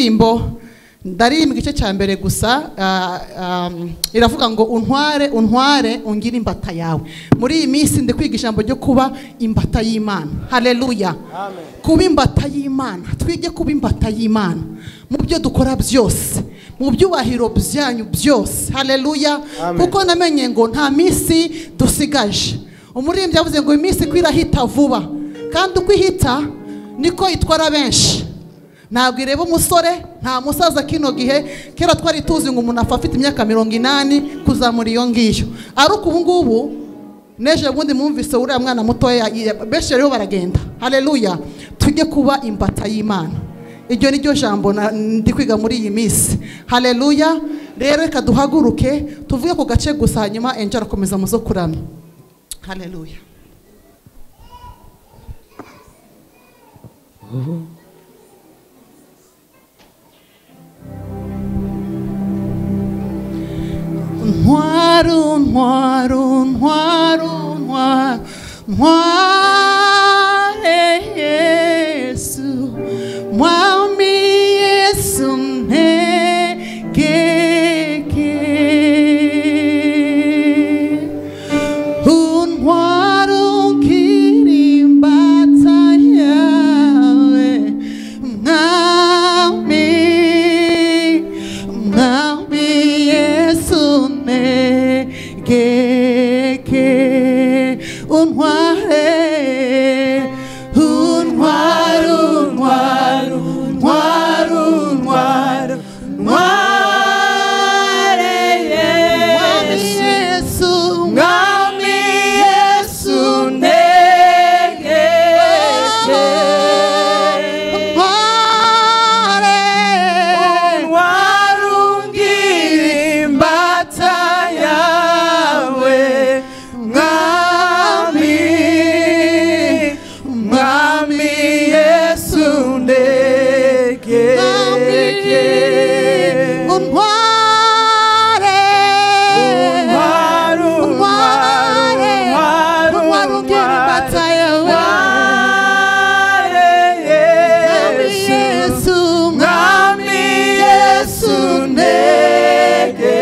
ndirimbo ndaririmba igice cya mbere gusa ah, ah, iravuga ngo untware untware ungire imbata yawe muri iyi minsi ndi kwiga ijambo ryo kuba imbata y'imana hareruya kuba imbata y'imana twige kuba imbata y'imana mu byo dukora byose mu byubahiro byanyu byose hareruya Amen. kuko namenye ngo nta minsi dusigaje umuririmbyi yavuze ngo iminsi uko irahita vuba kandi uko ihita niko itwara benshi ntabwo ireba umusore nta musaza kino gihe kera twari tuzi ngo umuntu apfa afite imyaka mirongo inani kuzamura iyo ngiyo ariko ubu ngubu n'ejo bundi mwumvise uriya mwana mutoya ya- benshi rero baragenda hareruya tujye kuba imbata y'imana iryo ni ryo jambo na- ndi kwiga muri iyi minsi hareruya rero reka duhaguruke tuvuge ku gace gusa hanyuma enje arakomeza mu zo kuramya hareruya Ntwaru, ntwaru, ntwaru, ntwaru, ntware Yesu, mwami Yesu ntegeke. Untwara unkiri imbata yawe, mwami, mwami Yesu negeke. Untware, untware, untware, untware, untware, untware, mwami Yesu, mwami Yesu negeke. Untware, warungira imbata yawe mwami mwami yesu ndegeke Untware, Untware, untware, untware, untware ungera imbata yawe. ware Mwami yesu Yesu, Mwami Yesu negeke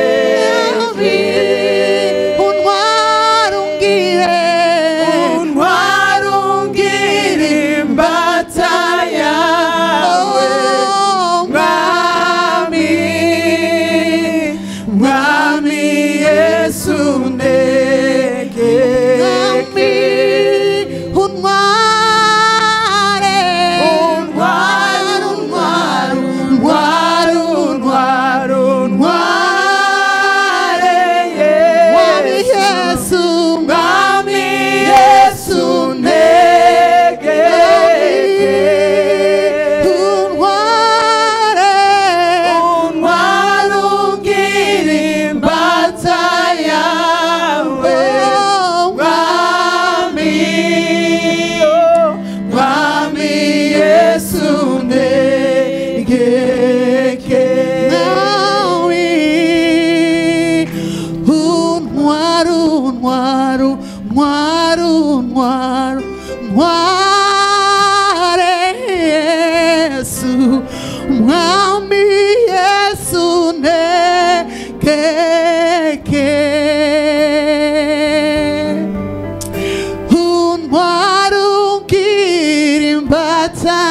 untware ungire. Untware ungire imbata yawe Oh, Mwami Mwami Yesu Mwami, negeke untware. Untware, untware, untware, untware, untware, Mwami Yesu. Yesu, Mwami Yesu negeke. untware. Untware ungire imbata yawe. Oh, Mwami, oh, Mwami Yesu ndegeke. nawe untwara untwara untwara untwara untware yesu mwami yesu ntegeke untwara ungira imbata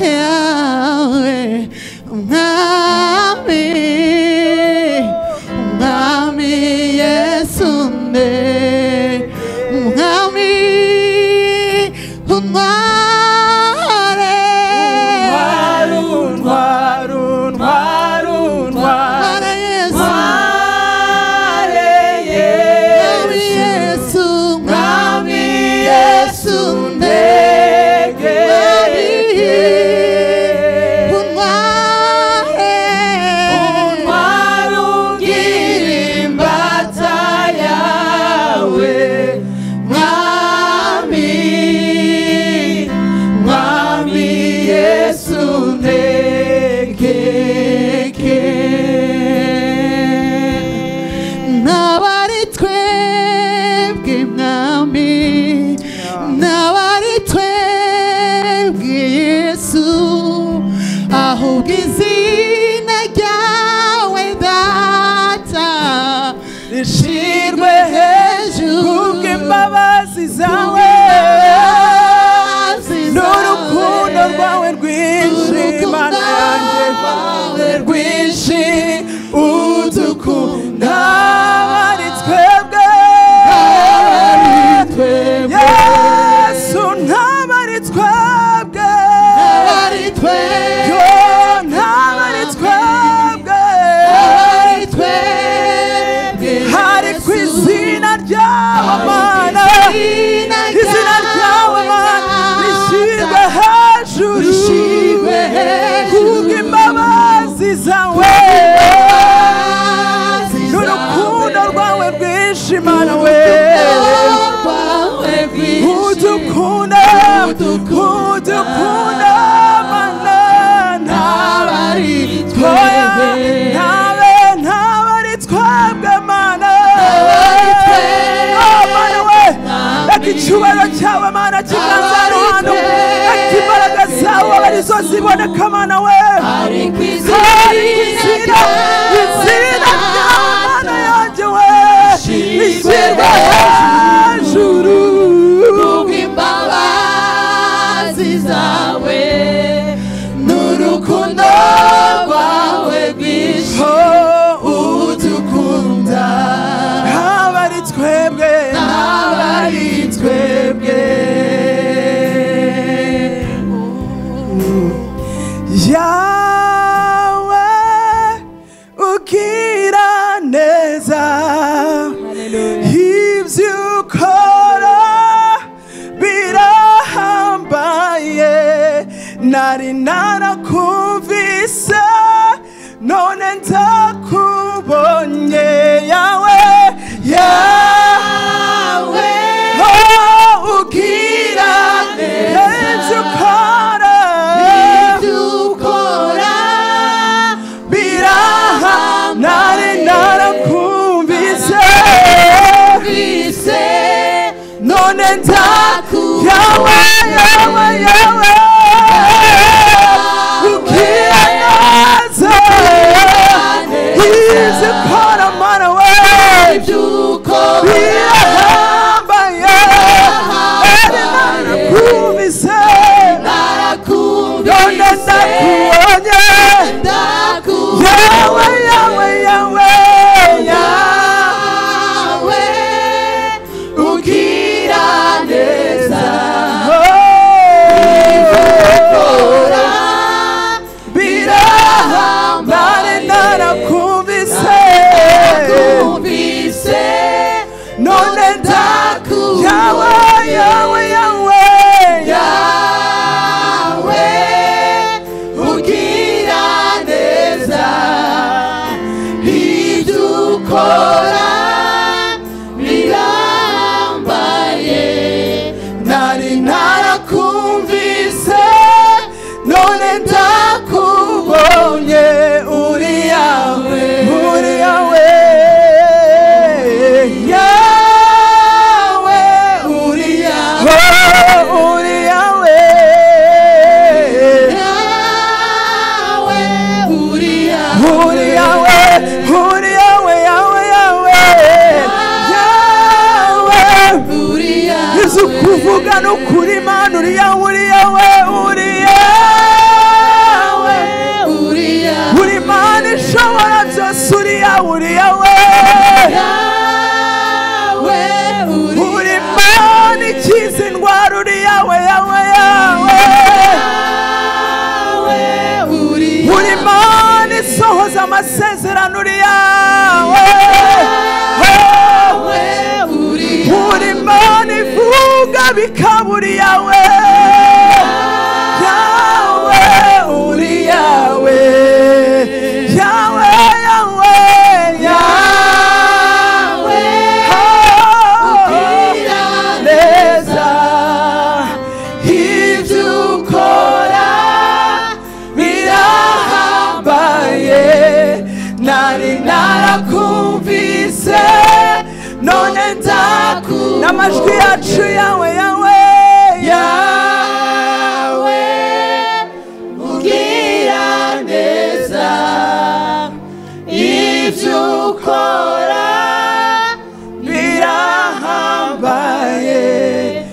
yawe mwami mwami yesu nde mwami untware Waru, waru, waru, waru. Untware yesu mwami yesu Mware Yesu, Mwami Yesu ndegeke. untware rwawe n'urukundo rwawe rwinshi mana yanjye rwinshi udukunda ari twebwe yesu ntaba ari twebwe yo ntaba ari twebwe hari ku izina ryawe mana izina ryawe mana rishyirwe hejuru Rishyirwe hejuru. kubw'imbabazi zawe n'urukundo rwawe rwinshi mana we udukunda udukunda mana ntaba ari twoya ntabe ntabe ari twebwe mana Oh, mana we reka icyubahiro cyawe mana kiganzara hano reka imbaraga zawe abe arizo ziboneka mana we hari ku izina izina rya mana yanjye we rishyirwa hejuru n'urukundo rwawe rwinshi udukunda haba ari twebwe haba ari twebwe yawe ugira neza ibyo ukora birahambaye nari narakumvise none ndakubonye yawe yawe oh, ugira neza ibyo ukora biraha nari narakumvise none ntaku yawe yawe yawe ugira neza izi kora mana we birahambaye nari narakumvise none ndakubonye yawe yawe yawe yawe ugira neza ibikora birahambaye narakumvise none ndaku yawe yawe yawe yawe ugira neza ibyo ukora birambaye nari narakumvise none ndakubonye uri yawe uri yawe yawe uri yawe uri yawe uri yawe uri yawe yawe yawe yawe Yesu kuvuga no kuri mana uri yawe uri yawe uri yawe uri mana ishobora byose uri yawe uri yawe uri mana ikiza indwara uri yawe yawe yawe uri mana isohoza amasezerano uri yawe uri mana ivuga bikaba uri yawe yawe uri yawe yawe yawe yawe neza ibyo ukora birahambaye nari narakumvise none ndaku n'amajwi yacu yawe yawe yawe ugira neza ibyo ukora birahambaye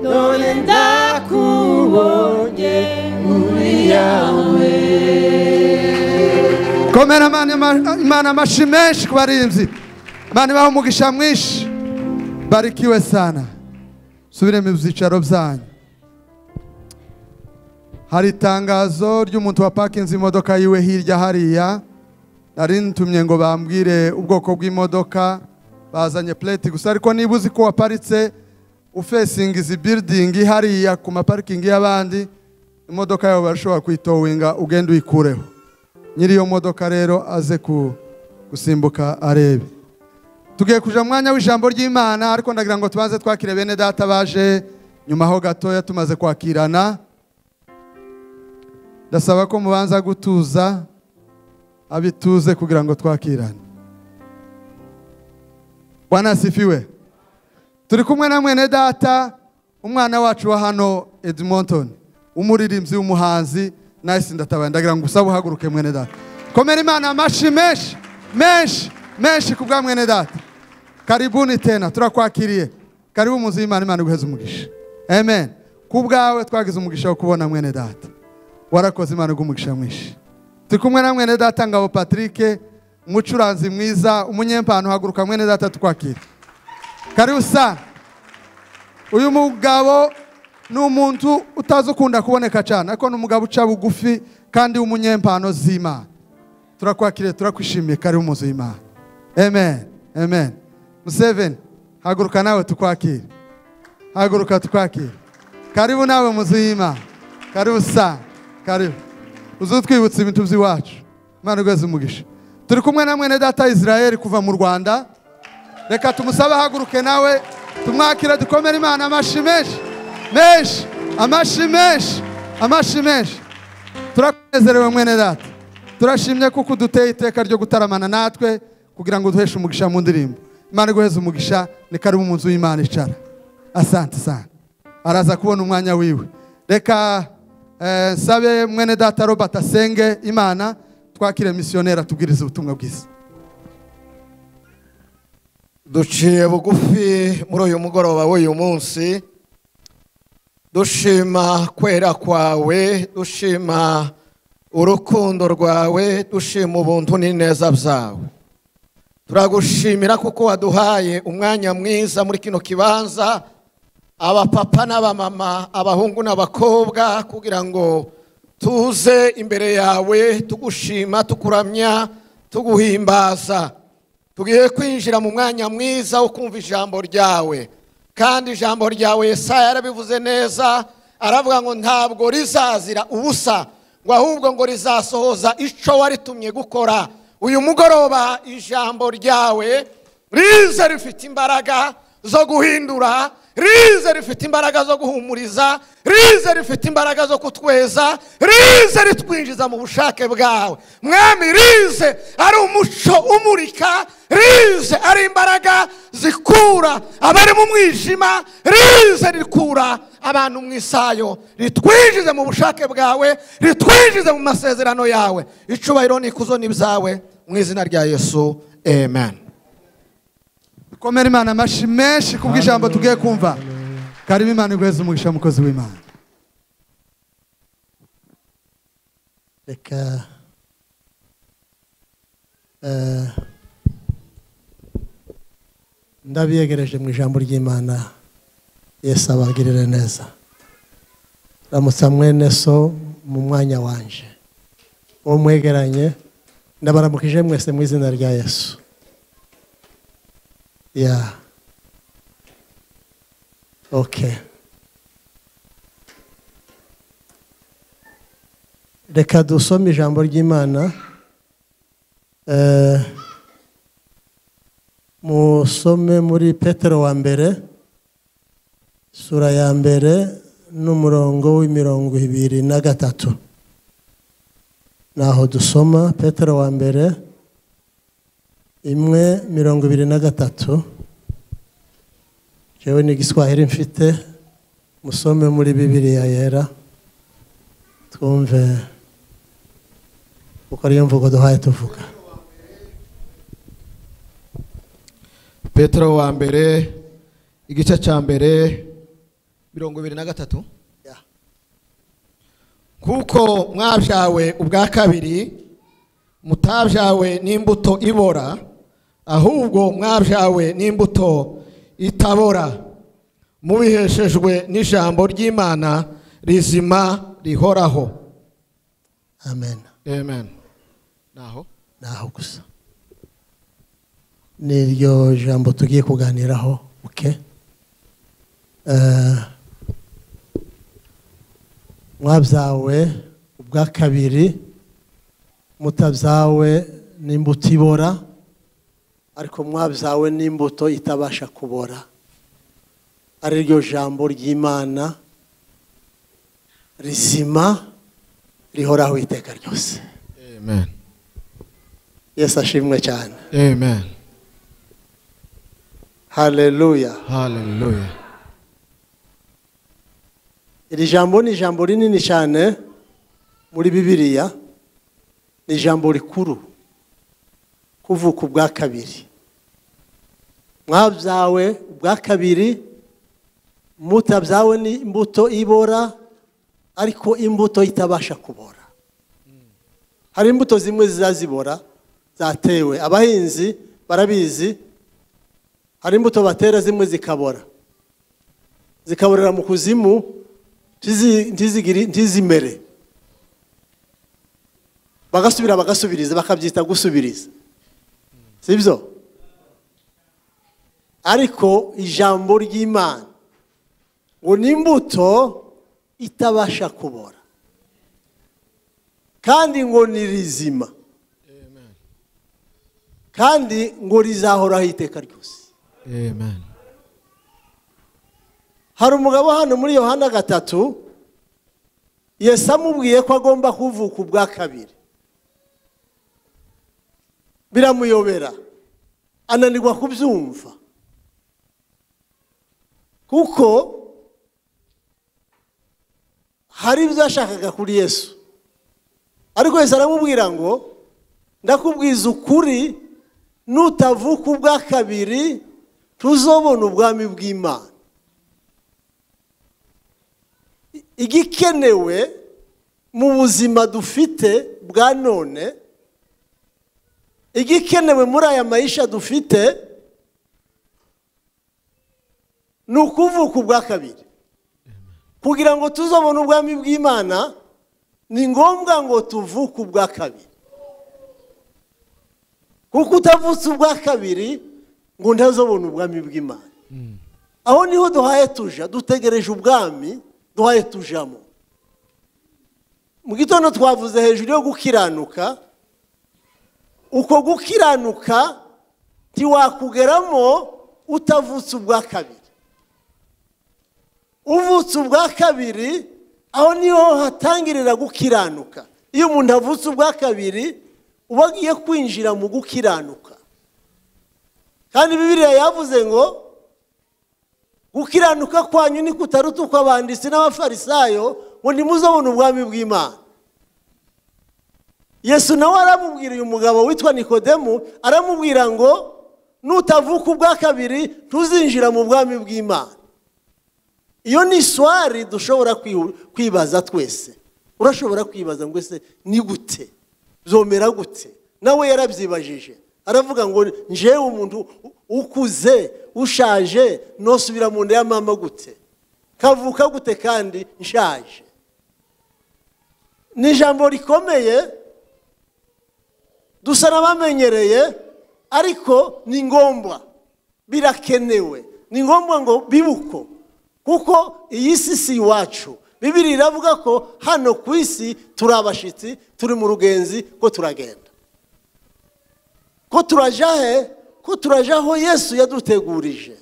wawe ndakubonye muri yawe komera imana ima- imana amashi menshi ku barinzi imana ibaha umugisha mwinshi barikiwe sana subire mu byicaro byanyu hari itangazo ry'umuntu wapakinze imodoka yiwe hirya hariya nari ntumye ngo bambwire ubwoko bw'imodoka bazanye plate gusa ariko niba uzi ko waparitse ufesinga izi building hariya ku maparikingi y'abandi imodoka yawe barashobora kuyitowinga ugenda uyikureho nyiri iyo modoka rero aze ku- gusimbuka arebe tugiye kuja mu mwanya w'ijambo ry'imana ariko ndagira ngo tubanze twakire bene data baje nyuma ho gatoya tumaze kwakirana ndasaba ko mubanza gutuza abituze kugira ngo twakirane bwana asifiwe turi kumwe na mwene data umwana wacu wa hano edmonton umuririmbyi w'umuhanzi nahise ndatabaye ndagira ngo usabe uhaguruke mwene data komera imana amashi menshi menshi menshi ku bwa mwene data karibuni tena turakwakiriye karibu mu nzu y'imana imana iguheze umugisha amen ku bwawe twagize umugisha wo kubona mwene data warakoze imana iguha umugisha mwinshi turi kumwe na mwene data ngabo patrick umucuranzi mwiza umunyempano haguruka mwene data tukwakire karibu sana uyu mugabo ni umuntu utazi ukunda kuboneka cyane ariko ni umugabo uca bugufi kandi w'umunyempano z'imana turakwakiriye turakwishimiye karibu mu nzu y'imana amen amen museveni haguruka nawe tukwakire haguruka tukwakire karibu nawe mu nzu y'imana karibu sana karibu uzutwibutsa ibintu by'iwacu imana igweze umugisha turi kumwe na mwene data israel kuva mu rwanda reka tumusabe ahaguruke nawe tumwakire dukomere imana amashi menshi menshi amashi menshi amashi menshi turakunezerewe mwene data turashimye kuko uduteye iteka ryo gutaramana natwe kugira ngo duheshe umugisha mu ndirimbo imana iguheze umugisha ni karibu mu nzu y'imana icara asante sana araza kubona umwanya wiwe reka eh, nsabe mwene data robert asenge imana twakire misiyoneri atubwirize ubutumwa bwiza duciye bugufi muri uyu mugoroba w'uyu munsi dushima kwera kwawe dushima urukundo rwawe dushima ubuntu n'ineza byawe turagushimira kuko waduhaye umwanya mwiza muri kino kibanza abapapa n'abamama abahungu n'abakobwa kugira ngo tuze imbere yawe tugushima tukuramya tuguhimbaza tugiye kwinjira mu mwanya mwiza wo kumva ijambo ryawe kandi ijambo ryawe yesaya yarabivuze neza aravuga ngo ntabwo rizazira ubusa ngo ahubwo ngo rizasohoza icyo waritumye gukora uyu mugoroba ijambo ryawe rize rifite imbaraga zo guhindura rize rifite imbaraga zo guhumuriza rize rifite imbaraga zo kutweza rize ritwinjiza mu bushake bwawe mwami rize ari umuco umurika rize ari imbaraga zikura abari mu mwijima rize rikura abantu mu isayo ritwinjize mu bushake bwawe ritwinjize mu masezerano yawe icubahiro n'ikuzo ni ibyawe mu izina rya yesu amen komera imana amashi menshi ku bw'ijambo tugiye kumva karibu imana iguheze umugisha mukozi w'imana reka eh, ndabiyegereje mu ijambo ry'imana yesu abagirire neza ramutsa mwene so mu mwanya wanje uwo mwegeranye ndabaramukije mwese mu izina rya yesu ya okay reka dusome ijambo ry'imana Eh, musome muri petero wa mbere sura ya mbere n'umurongo w'imirongo ibiri na gatatu naho dusoma petero wa mbere imwe mirongo ibiri na gatatu jewe ni igiswahili mfite musome muri bibiliya yera twumve kuko ariyo mvugo duhaye tuvuga petero wa mbere igice cya mbere mirongo ibiri na gatatu ya kuko mwabyawe ubwa kabiri mutabyawe n'imbuto ibora ahubwo mwabyawe n'imbuto itabora mubiheshejwe n'ijambo ry'imana rizima rihoraho amen amen naho naho gusa niryo jambo tugiye kuganiraho oke mwabyawe ubwa kabiri mutabyawe n'imbuto ibora ariko mwabyawe n'imbuto itabasha kubora ariryo jambo ry'imana rizima rihoraho iteka ryose amen yesu ashimwe cyane amen haleluya hallelujah iri jambo ni ijambo rinini cyane muri bibiliya ni ijambo rikuru kuvuka ubwa kabiri mwabyawe ubwa kabiri mutabyawe n'imbuto ibora ariko imbuto itabasha kubora hari imbuto zimwe zizazibora zatewe abahinzi barabizi hari imbuto batera zimwe zikabora zikaborera mu kuzimu ntizi- ntizigiri- ntizimere bagasubira bagasubiriza bakabyita gusubiriza sibyo ariko ijambo ry'imana ngo ni imbuto itabasha kubora kandi ngo ni rizima kandi ngo rizahoraho iteka ryose amen hari umugabo hano muri yohana gatatu yesu amubwiye ko agomba kuvuka ubwa kabiri biramuyobera ananirwa kubyumva kuko hari ibyo yashakaga kuri yesu ariko yesu aramubwira ngo ndakubwiza ukuri nutavuka ubwa kabiri tuzobona ubwami bw'imana igikenewe mu buzima dufite bwa none igikenewe muri aya mayisha dufite ni ukuvuka ubwa kabiri kugira ngo tuzobone ubwami bw'imana ni ngombwa ngo tuvuke ubwa kabiri kuko utavutse ubwa kabiri ngo ntazobone ubwami bw'imana aho niho duhaye tuja dutegereje ubwami duhaye tujamo mu gitondo twavuze hejuru yo gukiranuka uko gukiranuka ntiwakugeramo utavutse ubwa kabiri uvutse ubwa kabiri aho niho hatangirira gukiranuka iyo umuntu avutse ubwa kabiri uba agiye kwinjira mu gukiranuka kandi bibiriya yavuze ngo gukiranuka kwanyu ni kutaruta uko abanditsi n'abafarisayo ngo ntimuzabone ubwami bw'imana yesu nawe aramubwira uyu mugabo witwa nikodemu aramubwira ngo nutavuka ubwa kabiri ntuzinjira mu bwami bw'imana iyo ni iswari dushobora kwihu- kwibaza twese urashobora kwibaza ngo ese ni gute byomera gute nawe yarabyibajije aravuga ngo njewe umuntu u- ukuze ushaje nosubira mu nda ya mama gute kavuka gute kandi nshaje ni ijambo rikomeye dusa n'abamenyereye ariko ni ngombwa birakenewe ni ngombwa ngo bibuko kuko iyi si si iwacu bibiri iravuga ko hano ku isi turi abashyitsi turi mu rugenzi ko turagenda ko turaja he ko turaja aho yesu yadutegurije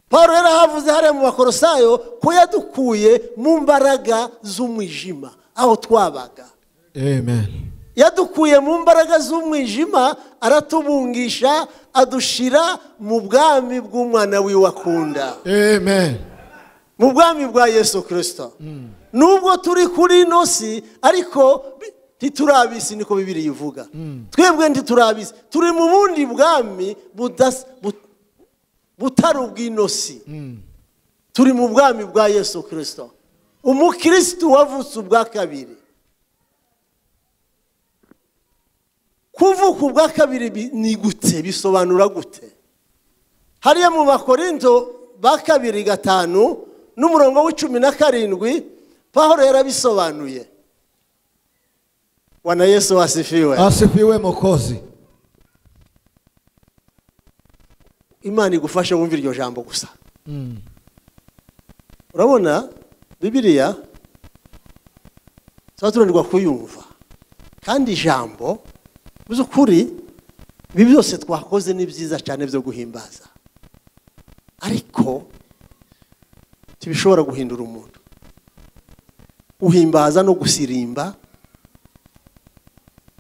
paul rero havuze hariya mu bakorosayo ko yadukuye mu mbaraga z'umwijima aho twabaga amen yadukuye mu mbaraga z'umwijima aratubungisha adushira mu bwami bw'umwana wiwe akunda amen mu bwami bwa yesu kirisito nubwo turi kuri ino si ariko bi- ntiturabisi niko bibiri ivuga twebwe ntiturabisi turi mu bundi bwami budas- bu- butari ubw'ino si turi mu bwami bwa yesu kirisito umukirisitu wavutse ubwa kabiri kuvuka ubwa kabiri bi- ni gute bisobanura gute hariya mu bakorinto ba kabiri gatanu n'umurongo w'icumi na karindwi pahoro yarabisobanuye wana yesu wasifiwe asifiwe mukozi imana igufashe wumva iryo jambo gusa urabona bibiliya tuba tunanirwa kuyumva kandi ijambo mu by'ukuri ibi byose twakoze ni byiza cyane byo guhimbaza ariko ntibishobora guhindura umuntu guhimbaza no gusirimba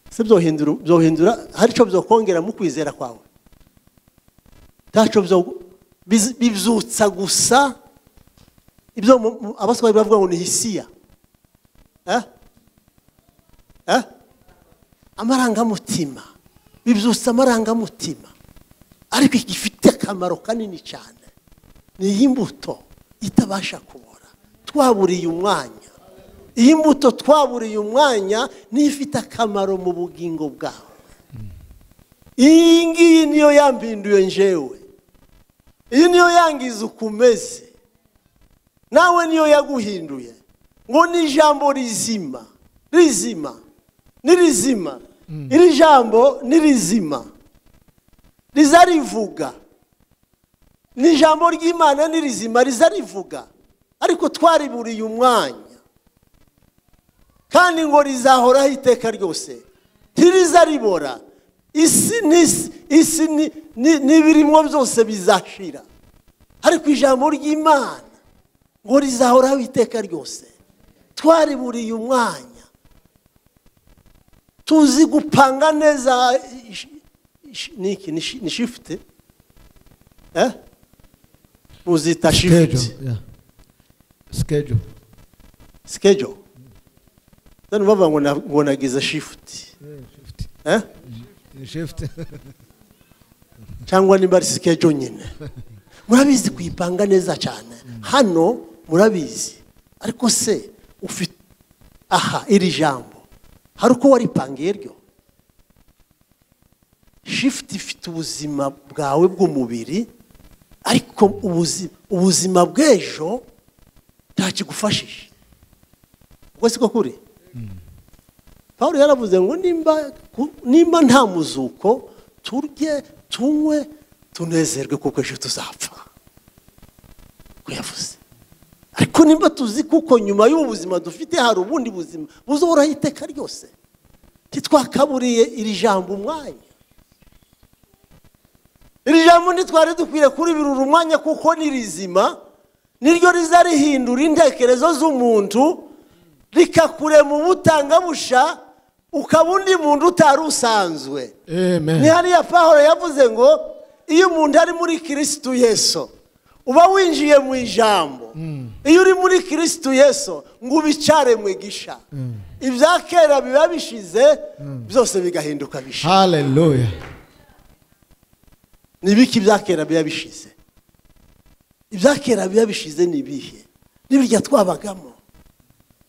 se byohindura byohindura hari icyo byokongera mu kwizera kwawe ntacyo byo- biz- bibyutsa gusa ibyo mu- mu- abaswahili bavuga ngo ni hisiya Eh? Eh? amarangamutima bibyutsa amarangamutima ariko gifite akamaro kanini cyane ni iyi mbuto itabasha kubora twaburiye umwanya iyi mbuto twaburiye umwanya niyo ifite akamaro mu bugingo bwawe iyi ngiyi niyo yambinduye njewe iyi niyo yangiza uko umeze nawe niyo yaguhinduye ngo ni ijambo rizima rizima ni rizima iri jambo ni rizima riza rivuga ni ijambo ry'imana ni rizima riza rivuga ariko twariburiye umwanya kandi ngo rizahoraho iteka ryose ntiriza ribora isi n'isi isi ni- ni- n'ibirimo byose bizashira ariko ijambo ry'imana ngo rizahoraho iteka ryose twariburiye umwanya tuzi gupanga neza ish- ish- niki ni shi- ni shifuti eh? muzita shifuti sikejo sikejo none bavuga ngo na- ngo nagize shifuti eh? shifuti cyangwa niba ari sikejo nyine murabizi kuyipanga neza cyane hano murabizi ariko se ufite aha iri jambo hari uko waripangiye ryo shifuti ifite ubuzima bwawe bw'umubiri ariko ubuzi- ubuzima bw'ejo ntakigufashije ubwo si ko kuri pawulo yaravuze ngo nimba ku- nimba nta muzuko turye tunywe tunezerwe kuko ejo tuzapfa ko yavuze ariko nimba tuzi kuko nyuma y'ubu buzima dufite hari ubundi buzima buzohoraho iteka ryose ntitwakaburiye iri jambo umwanya iri jambo ntitwari dukwiriye kuribirura umwanya kuko ni rizima niryo riza rihindura intekerezo z'umuntu rikakure mu butangamusha ukaba undi muntu utari usanzwe ni hariya pahoro yavuze ngo iyo umuntu ari muri kirisitu yesu uba winjiye mu ijambo iyo uri muri kirisitu yesu ngo ubicare mu igisha ibya kera biba bishize byose bigahinduka bisha haleluya ni ibiki ibya kera biba bishize ibya kera biba bishize ni ibihe n'ibirya twabagamo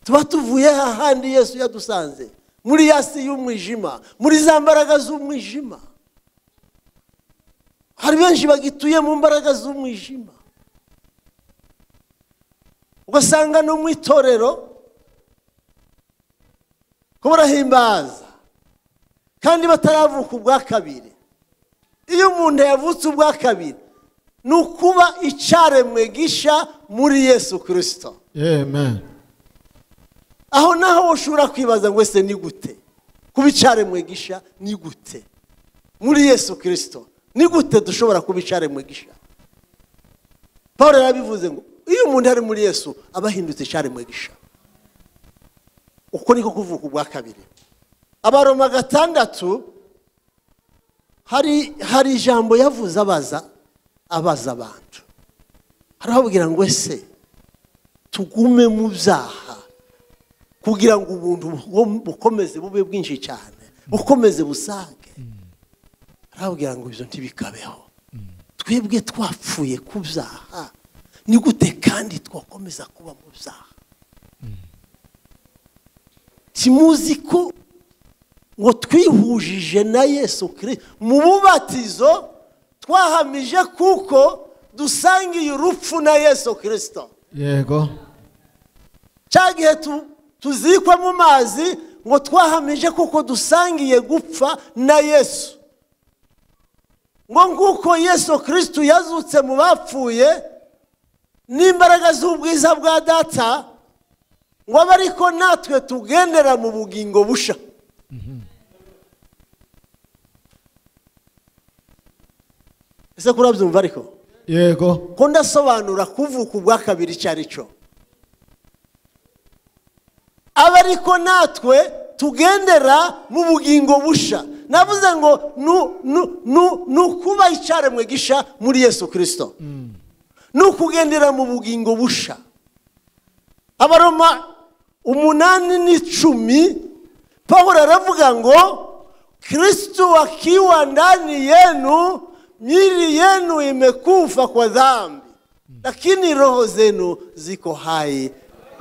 tuba tuvuye hahandi yesu yadusanze muri ya si y'umwijima muri za mbaraga z'umwijima hari benshi bagituye mu mbaraga z'umwijima ugasanga no mu itorero ko barahimbaza kandi bataravuka ubwa kabiri iyo umuntu yavutse ubwa kabiri ni ukuba icyaremwe gisha muri yesu kirisito amen aho naho ushobora kwibaza ngo ese ni gute kuba icyaremwe gisha ni gute muri yesu kirisito ni gute dushobora kuba icyaremwe gisha paul yarabivuze ngo iyo umuntu ari muri yesu aba ahindutse icyaremwe gisha uko niko kuvuka ubwa kabiri abaroma gatandatu hari hari ijambo yavuze abaza abaza abantu harahabwira ngo ese tugume mu byaha kugira ngo ubuntu bu- bukomeze bube bwinshi cyane bukomeze busage arababwira ngo ibyo ntibikabeho twebwe twapfuye ku byaha ni gute kandi twakomeza kuba mu byaha kimuzi ko ngo twihujije na yesu kirisito mu bubatizo twahamije kuko dusangiye urupfu na yesu kirisito yego cya gihe tu- tuzikwa mu mazi ngo twahamije kuko dusangiye gupfa na yesu ngo nguko yesu kirisitu yazutse mu bapfuye n'imbaraga z'ubwiza bwa data ngo abe ariko natwe tugendera mu bugingo busha ese kurabyumva ariko yego ko ndasobanura kuvuka ubwa kabiri icyo ari cyo aba ariko natwe tugendera mu bugingo busha navuze ngo nu- nu- nu- ni ukuba icyaremwe gisha muri yesu kirisito ni ukugendera mu bugingo busha abaroma umunani n'icumi paul aravuga ngo kirisito wakiwa ndani yenu miili yenu imekufa kwa dhambi lakini roho zenu ziko hai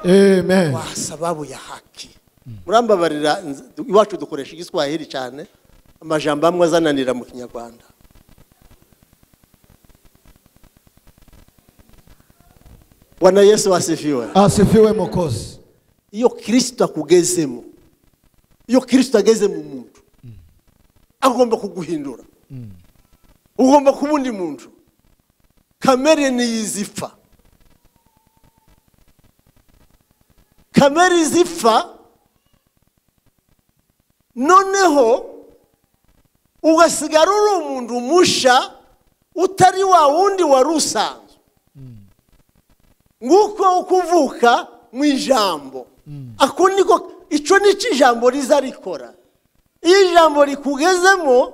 amen kwa sababu ya haki murambabarira nz- iwacu dukoresha igiswahili cyane amajambo amwe azananira mu kinyarwanda bwana yesu asifiwe asifiwe mukozi iyo kirisito akugezemo iyo kirisito ageze mu muntu agomba kuguhindura ugomba kuba undi muntu kamere niyo izipfa kamere izipfa noneho ugasigara uri umuntu musha utari wa wundi wari usanzwe nguko uko uvuka mu ijambo ako niko icyo ni cyo ijambo riza rikora iyo ijambo rikugezemo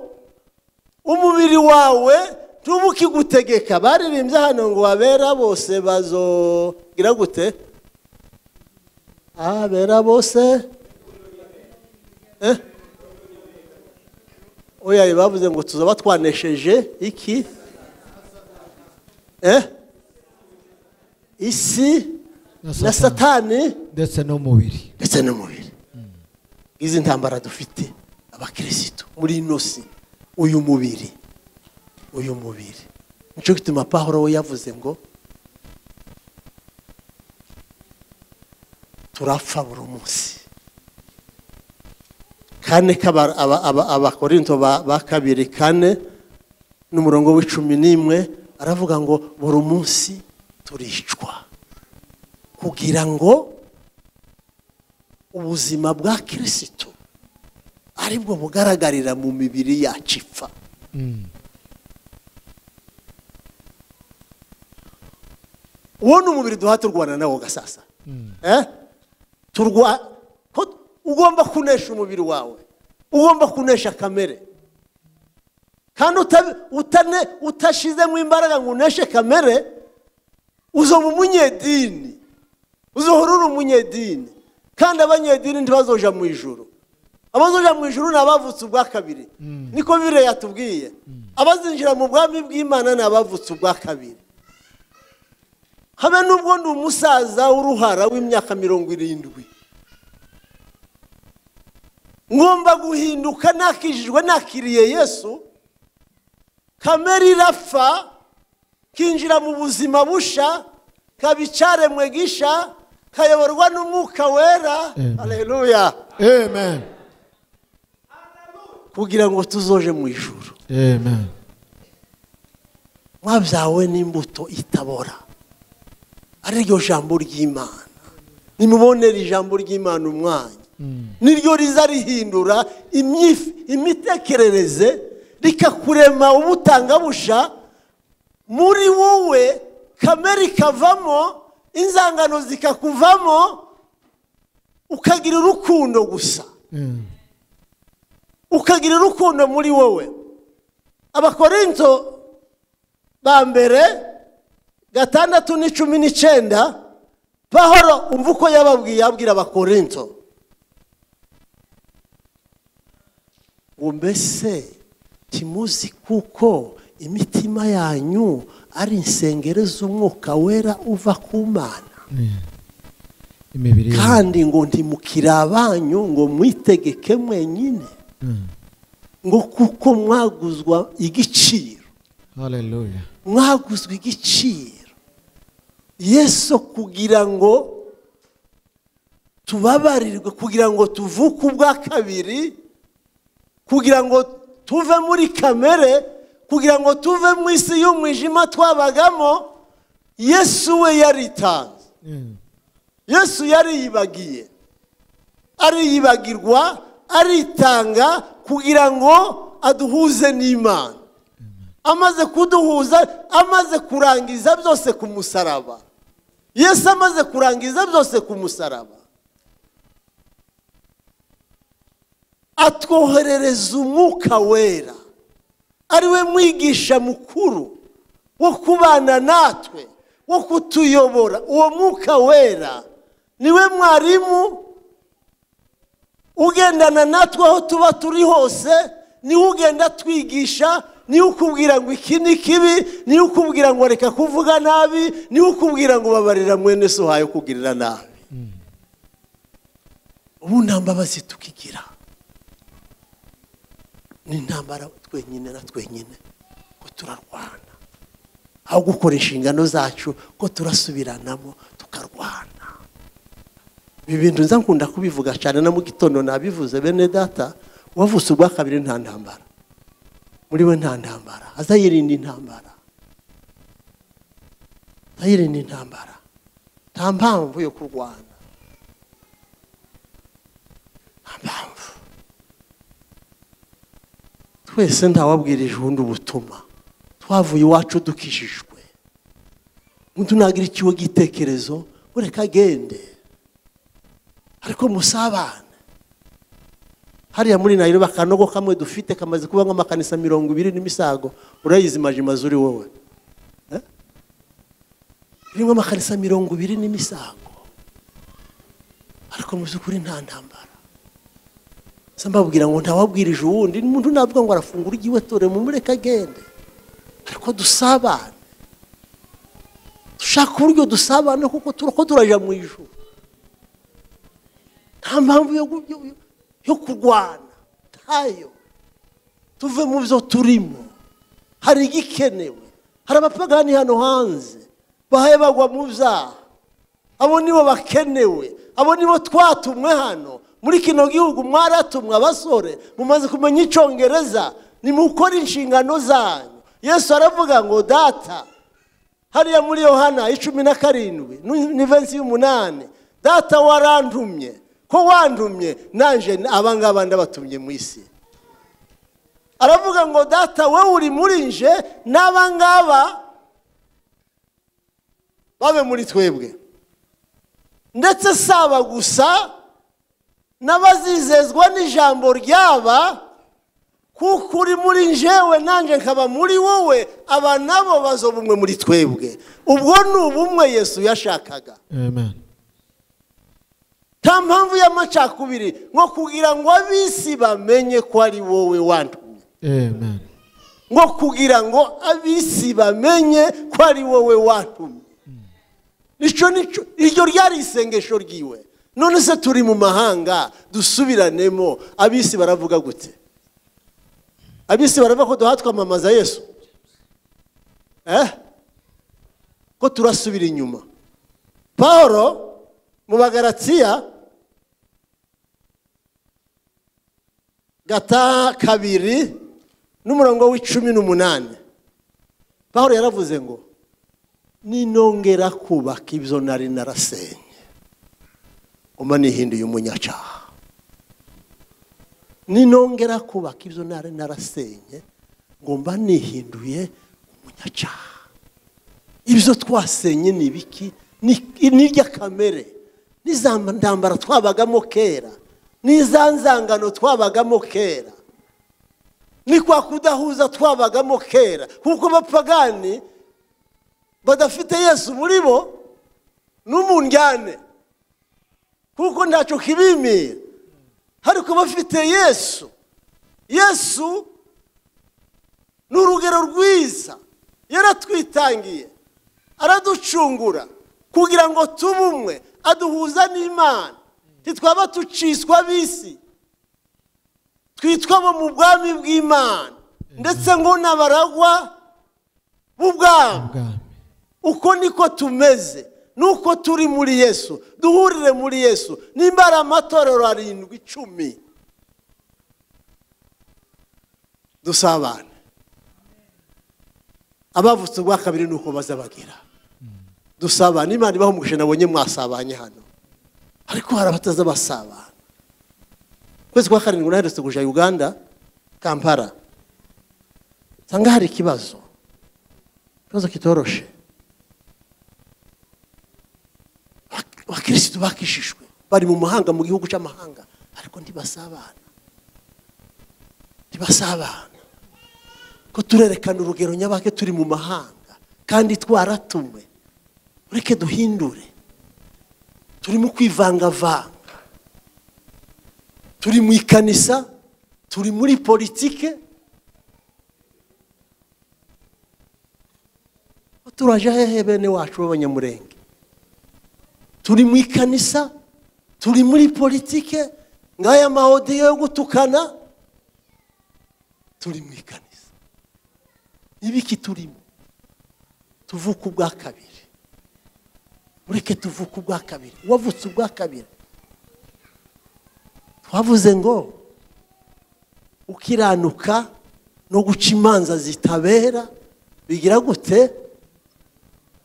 umubiri wawe ntuba ukigutegeka baririmbye hano ngo abera bose bazogira gute abera bose Eh? oya bavuze ngo tuzaba twanesheje iki eh isi na na satani satani ndetse n'umubiri ndetse n'umubiri izi ntambara dufite abakirisitu muri ino si uyu mubiri uyu mubiri nicyo gituma pahoro we yavuze ngo turapfa buri munsi kane k'aba- aba- aba- abakorinto ba ba kabiri kane n'umurongo w'icumi n'imwe aravuga ngo buri munsi turicwa kugira ngo ubuzima bwa kirisito aribwo bugaragarira mu mibiri yacu ipfa uwo ni umubiri duha turwana nawo gasasa Eh? Turwa- ko- ugomba kunesha umubiri wawe ugomba kunesha kamere kandi uta- utane- utashizemo imbaraga ngo uneshe kamere uzoba umunyedini uzohora uri umunyedini kandi abanyedini ntibazoja mu ijuru abazoja mu ijuru ni abavutse ubwa kabiri niko bire yatubwiye abazinjira mu bwami bw'imana ni abavutse ubwa kabiri habe n'ubwo ndi umusaza w'uruhara w'imyaka mirongo irindwi ngomba guhinduka nakijijwe nakiriye yesu kamere irapfa kinjira mu buzima busha kaba icyaremwe gisha kayoborwa n'umwuka wera hareruya amen kugira ngo tuzoje mu ijoro amen mwabyawe n'imbuto itabora ari ryo jambo ry'imana nimubonere ijambo ry'imana umwanya niryo riza rihindura imyif- imitekerereze rikakurema ubutangabusha muri wowe kamere ikavamo inzangano zikakuvamo ukagira urukundo gusa ukagira urukundo muri wowe abakorinto ba mbere gatandatu n'icumi n'icyenda pahoro umva uko yababwiye abwira abakorinto ngo mbese ntimuzi kuko imitima yanyu ari insengero z'umwuka wera uva ku mana imibiri yacu kandi ngo ntimukire abanyu ngo mwitegeke mwenyine ngo kuko mwaguzwa igiciro haleluya mwaguzwe igiciro yesu kugira ngo tubabarirwe kugira ngo tuvuke ubwa kabiri kugira ngo tuve muri kamere kugira ngo tuve mu isi y'umwijima twabagamo yesu we yaritanze yesu yariyibagiye ariyibagirwa aritanga kugira ngo aduhuze n'imana amaze kuduhuza amaze kurangiza byose ku musaraba yesu amaze kurangiza byose ku musaraba atwoherereza umwuka wera ari we mwigisha mukuru wo kubana natwe wo kutuyobora uwo mwuka wera niwe mwarimu ugendana natwe aho tuba turi hose niwe ugenda atwigisha niwe ukubwira ngo iki ni kibi niwe ukubwira ngo reka kuvuga nabi niwe ukubwira ngo babarira mwene so hayo kugirira nabi ubu nta mbabazi tukigira ni intambara twenyine na twenyine ko turarwana aho gukora inshingano zacu ko turasubiranamo tukarwana ibi bintu nza nkunda kubivuga cyane na mu gitondo nabivuze bene data uwavutse ubwa kabiri nta ntambara muri we nta ntambara aza yirinda intambara aza yirinda intambara nta mpamvu yo kurwana nta mpamvu twese ntawabwirije ubundi ubutumwa twavuye iwacu dukijijwe umuntu ntagira ikiwe gitekerezo ureka agende ariko musabane hariya muri nayiro akanogo kamwe dufite kamaze kuba nk'amakanisa mirongo ibiri n'imisago urayizi majimazi uri wowe Eh? birimo amakanisa mirongo ibiri n'imisago ariko mu by'ukuri nta ntambara Nza mbabwira ngo ntawabwirije uwundi umuntu navuga ngo arafungura igiwe tore mu mureka agende ariko dusabane dushaka uburyo dusabane kuko turako turajya mu ijoro nta mpamvu yo gu- yo- yo- yo kurwana ntayo tuve mu byo turimo hari igikenewe hari abapagani hano hanze bahaye bagwa mu byaha abo nibo bakenewe abo nibo twatumwe hano muri kino gihugu mwaratumwe abasore mumaze kumenya icyongereza nimukora inshingano zanyu yesu aravuga ngo data hariya muri yohana icumi na karindwi nu- ni vensi y'umunani data warantumye ko wantumye nanje abangaba ndabatumye mu isi aravuga ngo data wowe uri muri nje n'abangaba babe muri twebwe ndetse saba gusa n'abazizezwa n'ijambo ryaba kuko uri muri njewe nanjye nkaba muri wowe aba nabo bazoba umwe muri twebwe ubwo ni ubumwe yesu yashakaga amen nta mpamvu y'amacakubiri nko kugira ngo ab'isi bamenye ko ari wowe wantumye amen ngo kugira ngo ab'isi bamenye ko ari wowe watumye nicyo nicyo iryo ryari isengesho ryiwe none se turi mu mahanga dusubiranemo ab'isi baravuga gute ab'isi baravuga ko duha twamamaza yesu eh ko turasubira inyuma paul mu bagaratiya gata kabiri n'umurongo w'icumi n'umunani paul yaravuze ngo ninongera kubaka ibyo nari narasenye uma nihinduye umunyacaha ninongera kubaka ibyo nari narasenye ngo mba nihinduye umunyacaha ibyo twasenye ni ibiki Ni- ni irya kamere n'iza ntambara twabagamo kera n'iza nzangano twabagamo kera ni kwa kudahuza twabagamo kera kuko abapagani badafite yesu muri bo n'umunjyane kuko ntacyo kibimira ariko bafite yesu yesu ni urugero rwiza yaratwitangiye araducungura kugira ngo tube umwe aduhuza n'imana ntitwaba duciswa bisi twitwa bo mu bwami bw'imana ndetse ngo n'abaragwa b'ubwami ubwami uko niko tumeze nuko turi muri yesu duhurire muri yesu nimba ari amatorero arindwi icumi dusabane abavutse ubwa kabiri nuko bazabagira dusabane imana ibaho umugisha nabonye mwasabanye hano ariko hari abataza basabana ukwezi kwa karindwi naherutse kuja uganda kampala nsanga hari ikibazo ikibazo kitoroshe abakirisitu bakishijwe bari mu mahanga mu gihugu cy'amahanga ariko ntibasabana ntibasabana ko turerekana urugero nyabake turi mu mahanga kandi twaratumwe ureke duhindure turimo kwivangavanga turi mu ikanisa turi muri politike turaje hehe bene wacu b'abanyamurenge turi mu ikanisa turi muri politike nk'aya mahodiyo yo gutukana turi mu ikanisa ibiki turimo tuvuka ubwa kabiri mureke tuvuka ubwa kabiri uwavutse ubwa kabiri twavuze ngo ukiranuka no guca imanza zitabera bigira gute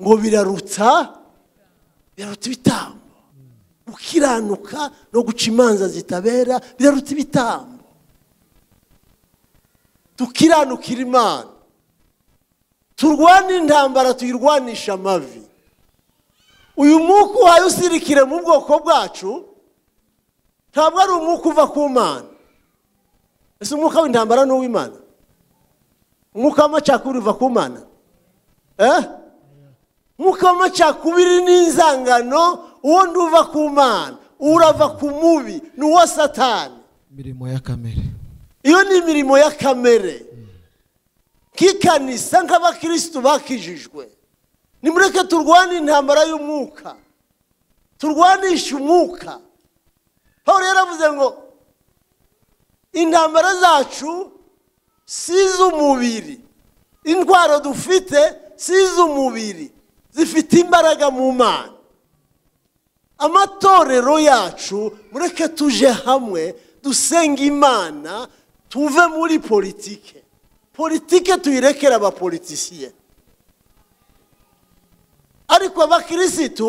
ngo birarutsa biraruta ibitambo gukiranuka no guca imanza zitabera biraruta ibitambo tukiranukira imana turwane intambara tuyirwanisha amavi uyu mwuka uhaye usirikire mu bwoko bwacu ntabwo ari umwuka uva ku mana ese umwuka w'intambara ni uw'imana umwuka w'amacakubiri uva ku mana eh umwuka w'amacakubiri n'inzangano uwo nduva ku mana urava ku mubi ni uwa satani imirimo ya kamere iyo ni imirimo ya kamere nk'ikanisa nk'abakirisitu bakijijwe nimureke turwane intambara y'umwuka turwanishe umwuka paul yaravuze ngo intambara zacu si iz'umubiri indwara dufite si iz'umubiri zifite imbaraga mu mana amatorero yacu mureke tuje hamwe dusenga imana tuve muri politike politike tuyirekere abapolitisiye ariko abakirisitu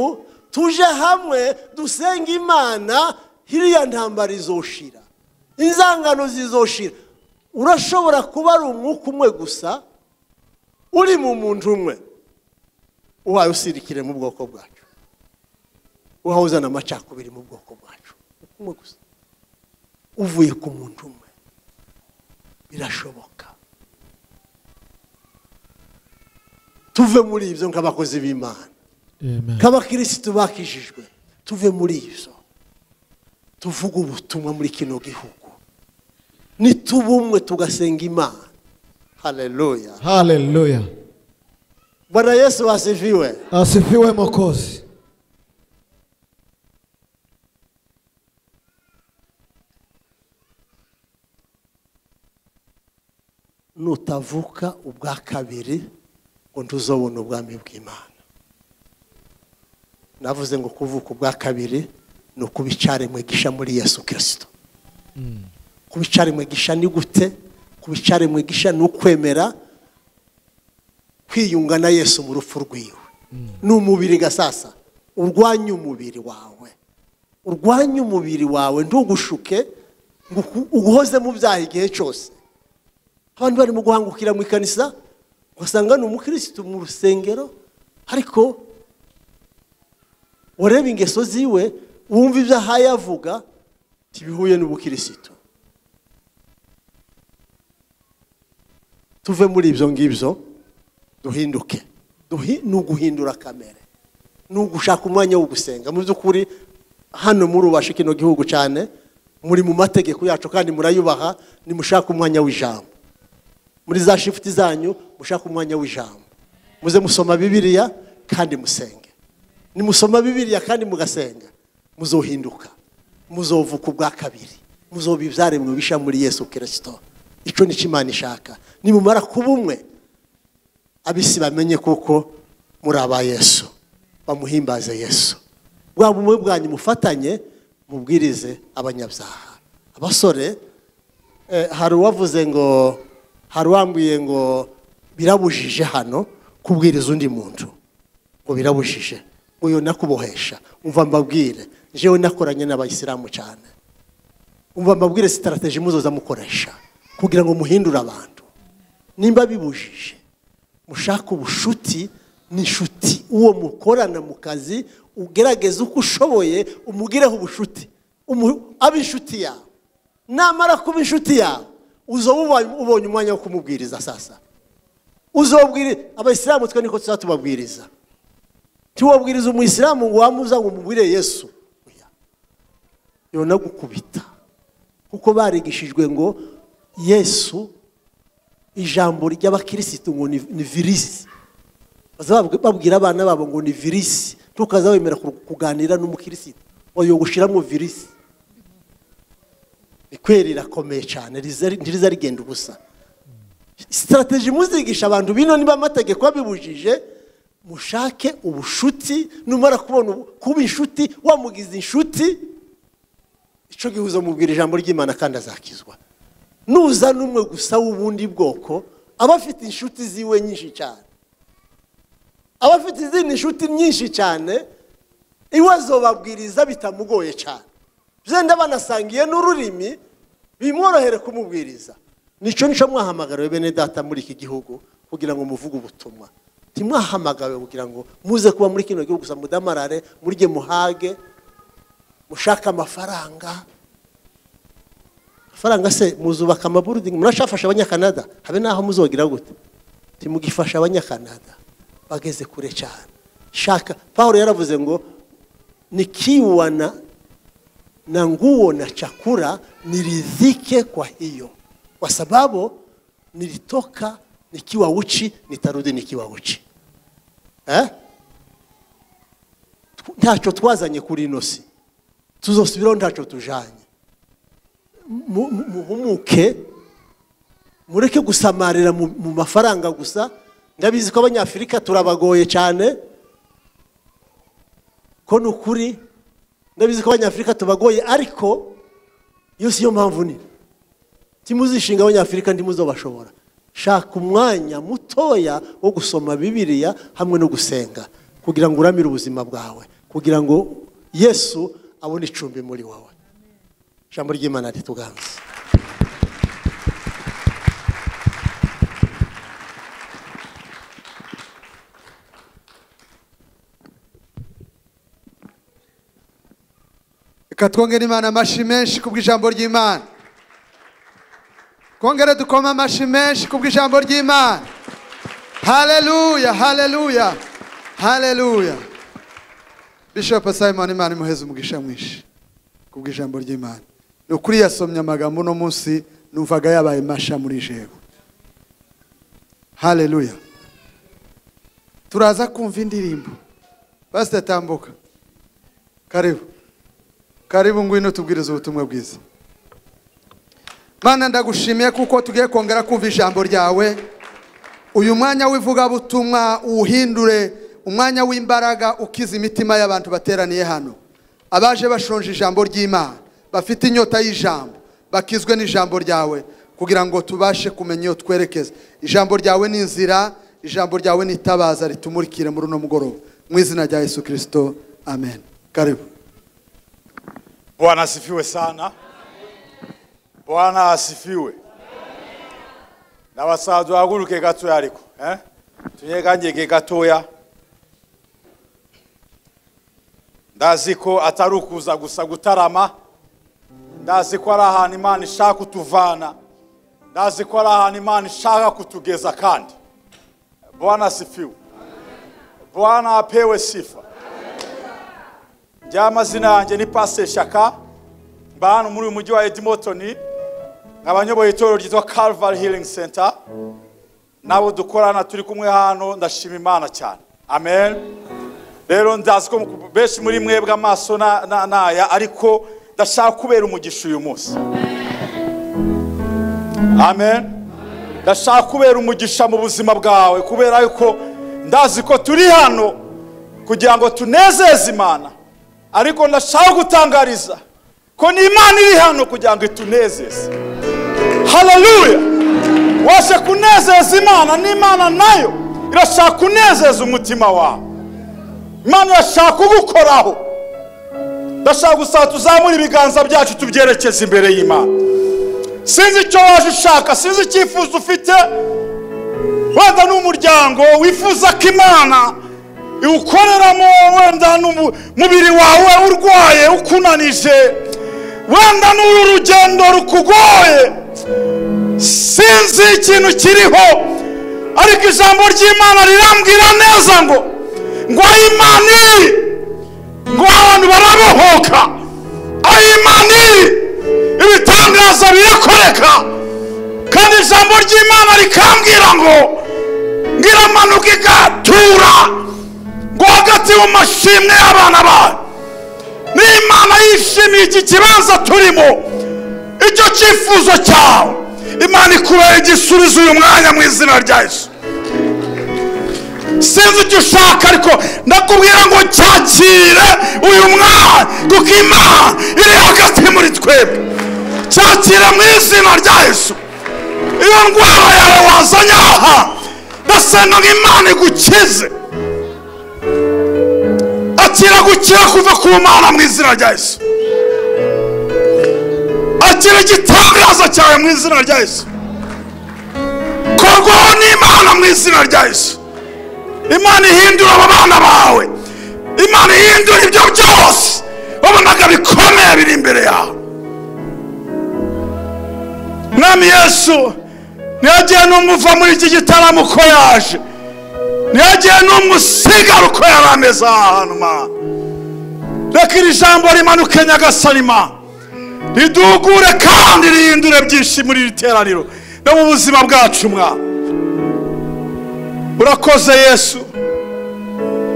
tuje hamwe dusenga imana hiriya ntambara izoshira inzangano zizoshira urashobora kuba ari umwuka umwe gusa uri mu muntu umwe uhaye usirikire mu bwoko bwacu uhaye uzana amacakubiri mu bwoko bwacu umwe gusa uvuye ku muntu umwe birashoboka tuve muri ibyo nk'abakozi b'imana amen nk'abakirisitu bakijijwe tuve muri ibyo tuvuge ubutumwa muri kino gihugu nituba umwe tugasenga imana haleluya haleluya bwana yesu wasifiwe asifiwe mokozi nutavuka ubwa kabiri ngo ntuzobone ubwami bw'imana navuze ngo kuvuka ubwa kabiri ni ukuba icaremwe gisha muri yesu kirisito kuba icaremwe gisha ni gute kuba icaremwe gisha ni ukwemera kwiyunga na yesu mu rupfu rwiwe ni umubiri gasasa urwanya umubiri wawe urwanya umubiri wawe ntugushuke ngo uku- uguhoze mu byaha igihe cyose abantu barimo guhangukira mu ikanisa ugasanga ni umukirisitu mu rusengero ariko wareba ingeso ziwe wumva ibyo ahaye avuga ntibihuye n'ubukirisitu tuve muri ibyo ngibyo duhinduke Duhi- ni uguhindura kamere ni ugushaka umwanya wo gusenga mu by'ukuri hano murubasha kino gihugu cyane muri mu mategeko yacu kandi murayubaha nimushaka umwanya w'ijambo muri za shifuti zanyu mushaka umwanya w'ijambo muze musoma bibiliya kandi musenge nimusoma bibiliya kandi mugasenga muzohinduka muzovuka ubwa kabiri muzoba ibyaremwe bisha muri yesu kirisito icyo nicyo imana ishaka nimumara kuba umwe abisi bamenye kuko muri aba yesu bamuhimbaze yesu bwa bumwe bwanyu mufatanye mubwirize abanyabyaha abasore eh, hari uwavuze ngo hari uwambwiye ngo birabujije hano kubwiriza undi muntu ngo birabujije ngo yo nakubohesha umva mbabwire jewe nakoranye n'abayisilamu cyane umva mbabwire sitarateji muzoza mukoresha kugira ngo muhindure abantu nimba bibujije mushake ubushuti n'inshuti uwo mukorana mu kazi ugerageze uko ushoboye umugireho ubushuti umu- abe inshuti yawe namara kuba inshuti yawe uzoba uba- ubonye umwanya wo kumubwiriza sasa uzobwire abayisilamu twe niko tuzaba tubabwiriza tiwabwiriza umuyisilamu ngo wamuza ngo umubwire yesu Oya. yona gukubita kuko barigishijwe ngo yesu ijambo ry'abakirisitu ngo ni ni virisi baza babw- babwira abana babo ngo ni virisi tukaza wemera ku- kuganira n'umukirisitu oyo gushiramo virisi ni kweri rirakomeye cyane riza- ntiriza rigenda ubusa sitarateji muzigisha abantu bino niba amategeko abibujije mushake ubushuti numara kubona ubu- kuba inshuti wamugize inshuti icyo gihe uzamubwira ijambo ry'imana kandi azakizwa nuzana umwe gusa w'ubundi bwoko aba afite inshuti ziwe nyinshi cyane aba afite izindi nshuti nyinshi cyane iwe azobabwiriza bitamugoye cyane byenda banasangiye n'ururimi bimworohere kumubwiriza nicyo nicyo mwahamagariwe bene data muri iki gihugu kugira ngo muvuge ubutumwa ntimwahamagawe kugira ngo muze kuba muri kino gihugu gusa mudamarare murye muhage mushake amafaranga amafaranga se muzubaka amaburudingi murashafasha abanyakanada habe n'aho muzogira gute timugifasha abanyakanada bageze kure cyane shaka pawulo yaravuze ngo nikiwana na nguo na chakula niridhike kwa hiyo kwa sababu nilitoka nikiwa uchi nitarudi nikiwa uchi eh? Tw- ntacyo twazanye kuri ino si tuzosubiraho ntacyo tujanye mu- mu- muhumuke mureke gusamarira mu mu mafaranga gusa ndabizi ko abanyafurika turabagoye cyane ko ni ukuri ndabizi ko abanyafurika tubagoye ariko iyo si yo mpamvu nini timuzishinga abanyafurika ntimuzobashobora shaka umwanya mutoya wo gusoma bibiliya hamwe no gusenga kugira ngo uramire ubuzima bwawe kugira ngo yesu abone icumbi muri wowe ijambo ry'imana rituganze reka twongere imana amashyi menshi kubw'ijambo ry'imana twongere dukoma amashyi menshi kubw'ijambo ry'imana haleluya haleluya haleluya bishop simon imana imuheze umugisha mwinshi kubw'ijambo ry'imana ni ukuri yasomye amagambo uno munsi numvaga yabaye masha muri jewe haleluya turaza kumva indirimbo pasita tambuka karibu karibu ngwino tubwirize ubutumwa bwiza mana ndagushimiye kuko tugiye kongera kumva ijambo ryawe uyu mwanya w'ivugabutumwa uwuhindure umwanya w'imbaraga ukiza imitima y'abantu bateraniye hano abaje bashonje ijambo ry'imana bafite inyota y'ijambo bakizwe n'ijambo ryawe kugira ngo tubashe kumenya iyo twerekeza ijambo ryawe ni inzira ijambo ryawe ni itabaza ritumurikire muri uno mugoroba mu izina rya yesu kirisito amen karibu Bwana asifiwe sana. Bwana asifiwe. Nabasaza bahaguruke gatoya ariko eh? tuyeganyege gatoya ndazi ko atari ukuza gusa gutarama ndazi ko ari ahantu imana ishaka kutuvana ndazi ko ari ahantu imana ishaka kutugeza kandi bwana asifiwe bwana apewe sifa njya amazina yanjye ni pasiteri shaka mba hano muri uyu mujyi wa edimotoni nkaba nyoboye itorero ryitwa calvary healing center n'abo dukorana turi kumwe hano ndashima imana cyane amen rero ndazi ko benshi muri mwebwe amaso na- na- ni aya ariko ndashaka kubera umugisha uyu munsi amen ndashaka kubera umugisha mu buzima bwawe kubera yuko ndazi ko turi hano kugira ngo tunezeze imana ariko ndashaka gutangariza ko ni imana iri hano kugira ngo itunezeze haleluya washe kunezeza imana n'imana nayo irashaka kunezeza umutima wawe imana irashaka kugukoraho ndashaka gusaba tuzamure ibiganza byacu tubyerekeze imbere y'imana sinzi icyo waje ushaka sinzi icyifuzo ufite wenda ni umuryango wifuza ko imana iwukoreramo wenda n'umubiri wawe urwaye ukunanije wenda n'uru rugendo rukugoye sinzi ikintu kiriho ariko ijambo ry'imana rirambwira neza ngo ngo aho imana iri ngo abantu barabohoka aho imana iri ibitangaza birakoreka kandi ijambo ry'imana rikambwira ngo ngira amanuka igatura ngo hagati mu mashimwe y'abana bayo n'imana yishimiye iki kibanza turimo icyo cyifuzo cyawe imana ikubera igisubizo uyu mwanya mu izina rya yesu sinzi icyo ushaka ariko ndakubwira ngo cyakire uyu mwanya kuko imana iri hagati muri twebwe cyakire mu izina rya yesu iyo ndwara yawe wazanye aha ndasenga ngo imana igukize akira gukira kuva ku mana mu izina rya yesu akira igitangaza cyawe mu izina rya yesu korwaho n'imana mu izina rya yesu imana ihindura aba bana bawe imana ihindura ibyo byose wabonaga bikomeye biri imbere yawe mwami yesu ntiyagiye n'umuva muri iki gitaramo uko yaje ntiyagiye n'umusigara uko yari ameze aha hantu mana reka iri jambo rimanuke nyagasani mana ridugure kandi rihindure byinshi muri iri teraniro no mu buzima bwacu mwa urakoze yesu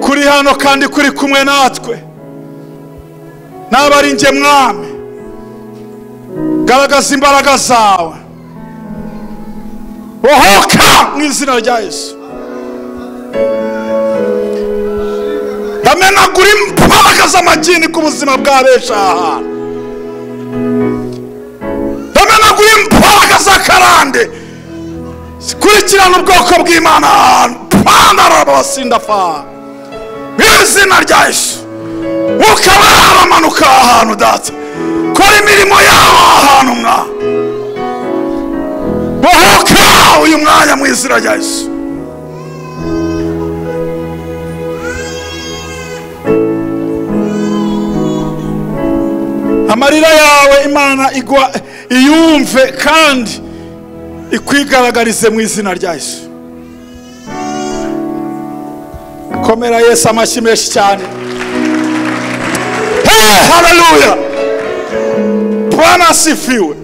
kuri hano kandi kuri kumwe natwe naba ari njye mwami garagaza imbaraga zawe bohoka mu izina rya yesu ndamenagura imbaraga z'amagini ku buzima bwa benshi aha hantu ndamenagura imbaraga z'akarande zikurikirana ubwoko bw'imana ahantu pandaraba basindafa mu izina rya yesu ukaba yaramanuka aha hantu data kora imirimo yawe aha hantu mwa bohoka uyu mwanya mu izina rya yesu amarira yawe imana igwa iyumve kandi ikwigaragarize mu izina rya yesu komera yesu amashyi menshi cyane Hey, haleluya bwana asifiwe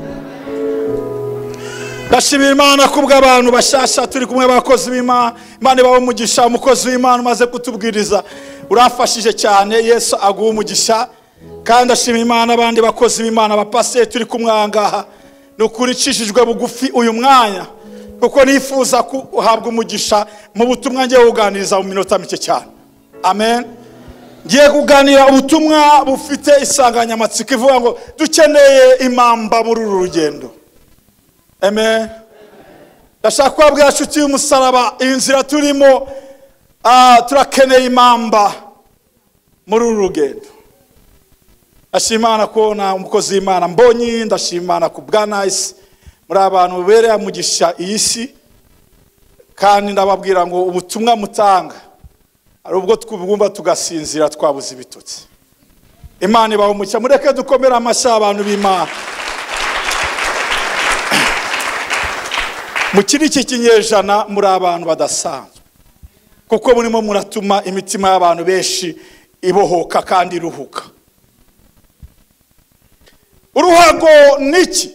ndashimira imana kubwo abantu bashyashya turi kumwe abakozi b'imana imana ibahe umugisha umukozi w'imana umaze kutubwiriza urafashije cyane yesu aguha umugisha kandi ndashimira imana abandi bakozi b'imana abapasiteri turi kumwe aha ngaha ni ukuri icishijwe bugufi uyu mwanya kuko nifuza guhabwa umugisha mu butumwa ngiye kuganiriza mu minota mike cyane amen ngiye kuganira ubutumwa bufite insanganyamatsiko ivuga ngo dukeneye impamba muri uru rugendo amen ndashaka kubabwira inshuti y'umusaraba iyi nzira turimo ah, turakeneye impamba muri uru rugendo ndashima Imana kubona umukozi w'imana mbonye ndashima Imana ku bwa nayisi muri abantu mubereye umugisha iyi si kandi ndababwira ngo ubutumwa mutanga hari ubwo twubwumva tugasinzira twabuze ibitotsi imana ibaha umucya mureke dukomere amashyi abantu b'imana muri iki kinyejana muri abantu badasanzwe kuko murimo muratuma imitima y'abantu benshi ibohoka kandi iruhuka uruhago ni iki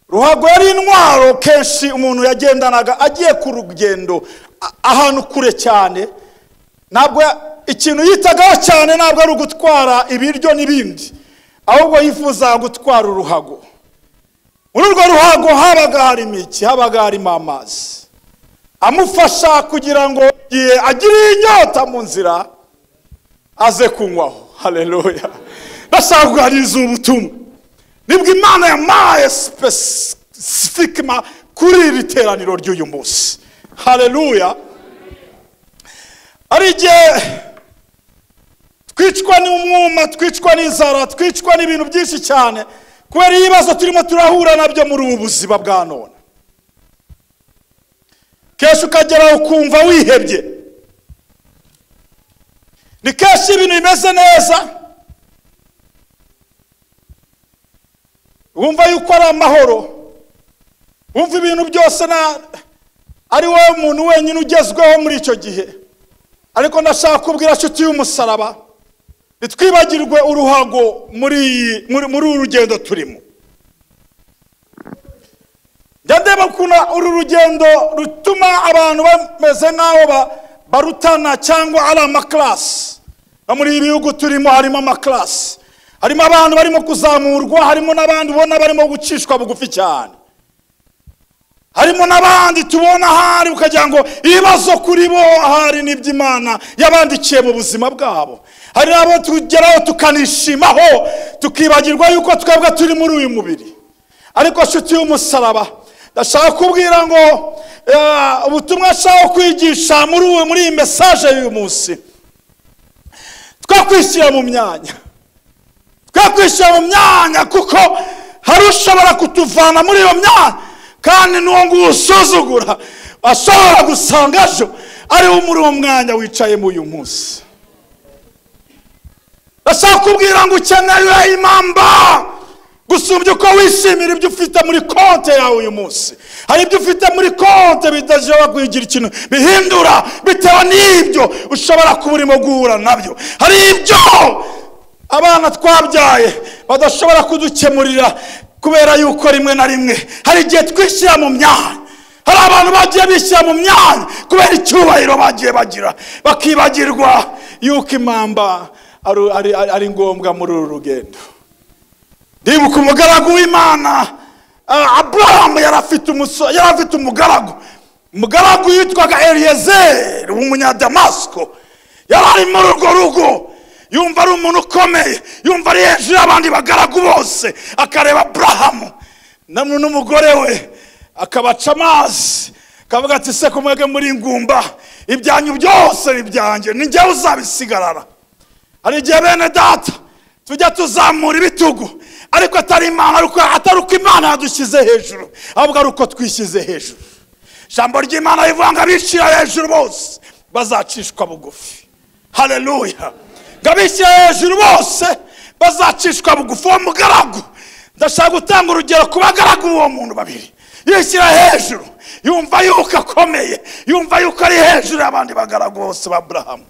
ruhago yari intwaro kenshi umuntu yagendanaga agiye ku rugendo a- ahantu kure cyane ntabwo ya- ikintu yitagaho cyane ntabwo ari ugutwara ibiryo n'ibindi ahubwo yifuza gutwara uruhago muri urwo ruhago habaga harimo iki habaga harimo amazi amufasha kugira ngo igihe agiriye inyota mu nzira aze kunywaho hareruya ndashaka kuganiriza ubutumwa nibwo imana yampaye sipesifikima kuri iri teraniro ry'uyu munsi hareruya hari igihe twicwa n'umwuma twicwa n'inzara twicwa n'ibintu byinshi cyane kubera ibibazo turimo turahura nabyo muri ubu buzima bwa none kenshi ukageraho ukumva wihebye ni kenshi ibintu bimeze neza wumva yuko ari amahoro wumva ibintu byose na ari wowe muntu wenyine ugezweho muri icyo gihe ariko ndashaka kubwira nshuti y'umusaraba ntitwibagirwe uruhago muri iyi- muri- muri uru rugendo turimo njya ndeba ukuntu uru rugendo rutuma abantu bameze nk'aho ba- barutana cyangwa ari amakarasi no muri ibi bihugu turimo harimo amakarasi harimo abantu barimo kuzamurwa harimo n'abandi ubona barimo gucishwa bugufi cyane harimo n'abandi tubona ahari ukagira ngo ibibazo kuri bo ahari n'iby'imana yabandikiye mu buzima bwabo hari n'abo tugeraho tukanishimaho tukibagirwa yuko twebwe turi muri uyu mubiri ariko nshuti y'umusaraba ndashaka kubwira ngo eh, ubutumwa nshaka kwigisha muri ubu muri iyi mesaje y'uyu munsi twe kwishyira mu myanya twe kwishyira mu myanya kuko hari ushobora kutuvana muri iyo myanya kandi n'uwo nguwo usuzugura ashobora gusanga ejo ari wo muri uwo mwanya wicayemo uyu munsi ndashaka kubwira ngo ukeneye impamba gusumbya uko wishimira ibyo ufite muri konti yawe uyu munsi hari ibyo ufite muri konti bidashobora kugira ikintu bihindura bitewe n'ibyo ushobora kuba urimo guhura nabyo hari ibyo abana twabyaye badashobora kudukemurira kubera yuko rimwe na rimwe hari igihe twishyira mu myanya hari abantu bagiye bishyira mu myanya kubera icyubahiro bagiye bagira bakibagirwa yuko impamba ari- ari- ari- ari ngombwa muri uru rugendo ndibuka umugaragu w'imana ah, aburahamu yari afite umuso- yari afite umugaragu umugaragu yitwaga eliyezeri w'umunyadamasiko yari ari muri urwo rugo yumva ari umuntu ukomeye yumva ari hejuru y'abandi bagaragu bose akareba aburahamu namwe n'umugore we akabaca amazi akavuga ati se kumwege muri ngumba ibyanyu byose ni byanjye ni njyewe uzabisigarara hari igihe bene data tujya tuzamura ibitugu ariko atari imana ariko atari uko imana yadushyize hejuru ahubwo ari uko twishyize hejuru ijambo ry'imana rivuga ngo abishyira hejuru bose bazacishwa bugufi hareruya ngo abishyira hejuru bose bazacishwa bugufi uwo mugaragu ndashaka gutanga urugero ku bagaragu b'uwo muntu babiri yishyira hejuru yumva yuko akomeye yumva yuko ari hejuru y'abandi bagaragu bose ba burahamu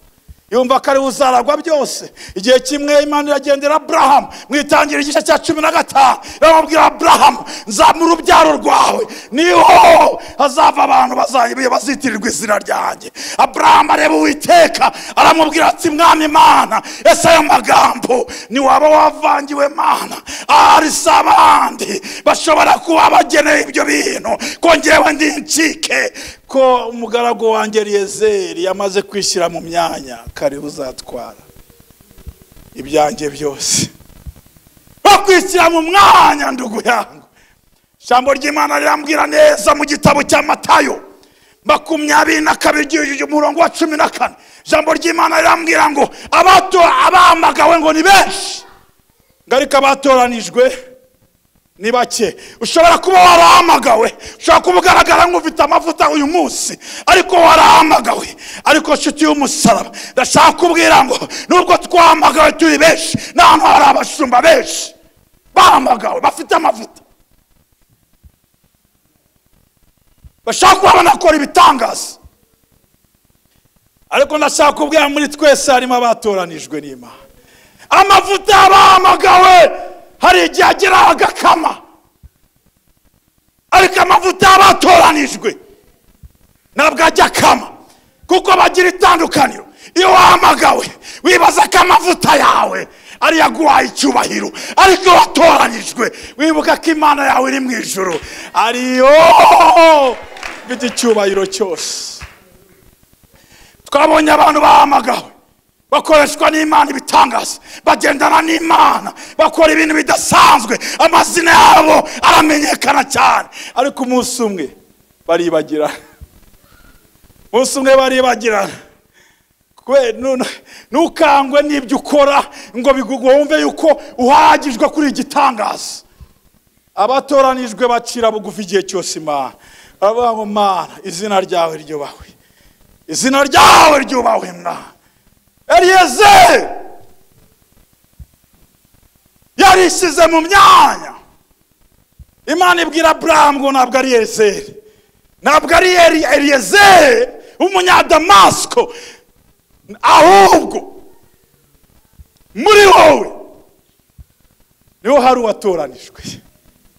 yumva ko ari uzaragwa byose igihe kimwe imana iragendera aburahamu mwitangira igice cya cumi na gatanu iramubwira aburahamu nzamura urubyaro rwawe niho hazava abantu bazajya bazitirirwa izina ryanjye aburahamu areba uwiteka aramubwira ati mwami imana ese ayo magambo ntiwaba wavangiwe mana ahari si abandi bashobora kuba bageneye ibyo bintu kongewe ndi incike ko umugaragu wanjye riyezeri yamaze kwishyira mu myanya kare uzatwara ibyanjye byose bakwishyira mu mwanya ndugu yangu ijambo ry'imana rirambwira neza mu gitabo cya matayo makumyabiri na kabiri igi- umurongo wa cumi na kane ijambo ry'imana rirambwira ngo abato abahamagawe ngo ni benshi ngo ariko abatoranijwe ni bake ushobora kuba warahamagawe ushobora kuba ugaragara nk'ufite amavuta uyu munsi ariko warahamagawe ariko nshuti y'umusaraba ndashaka kubwira ngo nubwo twahamagawe turi benshi n'ahantu hari abashumba benshi bahamagawe bafite amavuta bashaka kuba banakora ibitangaza ariko ndashaka kubwira muri twese harimo abatoranijwe n'imana amavuta bahamagawe hari igihe ageraho agakama ariko amavuta y'abatoranijwe ntabwo ajya akama kuko bagira itandukaniro iyo wahamagawe wibaza ko amavuta yawe ari aguhaye icyubahiro ariko iyo watoranyijwe wibuka ko imana yawe iri mu ijoro ariyo mfite icyubahiro cyose twabonye abantu bahamagawe bakoreshwa n'imana ibitangaza bagendana n'imana bakora ibintu bidasanzwe amazina yabo aramenyekana cyane ariko umunsi umwe baribagirana umunsi umwe baribagirana kwe nu- ntukangwe n'ibyo ukora ngo bigugu wumve yuko uhagijwe kuri iki gitangaza abatoranijwe bacira bugufi igihe cyose imana baravuga ngo mana izina ryawe ryubahwe izina ryawe ryubahwe mwana eliyezeri yarishyize mu myanya imana ibwira aburahamu ngo ntabwo ari eliyezeri ntabwo ari Eli- eliyezeri w'umunyadamasiko ahubwo muri wowe niho hari uwatoranijwe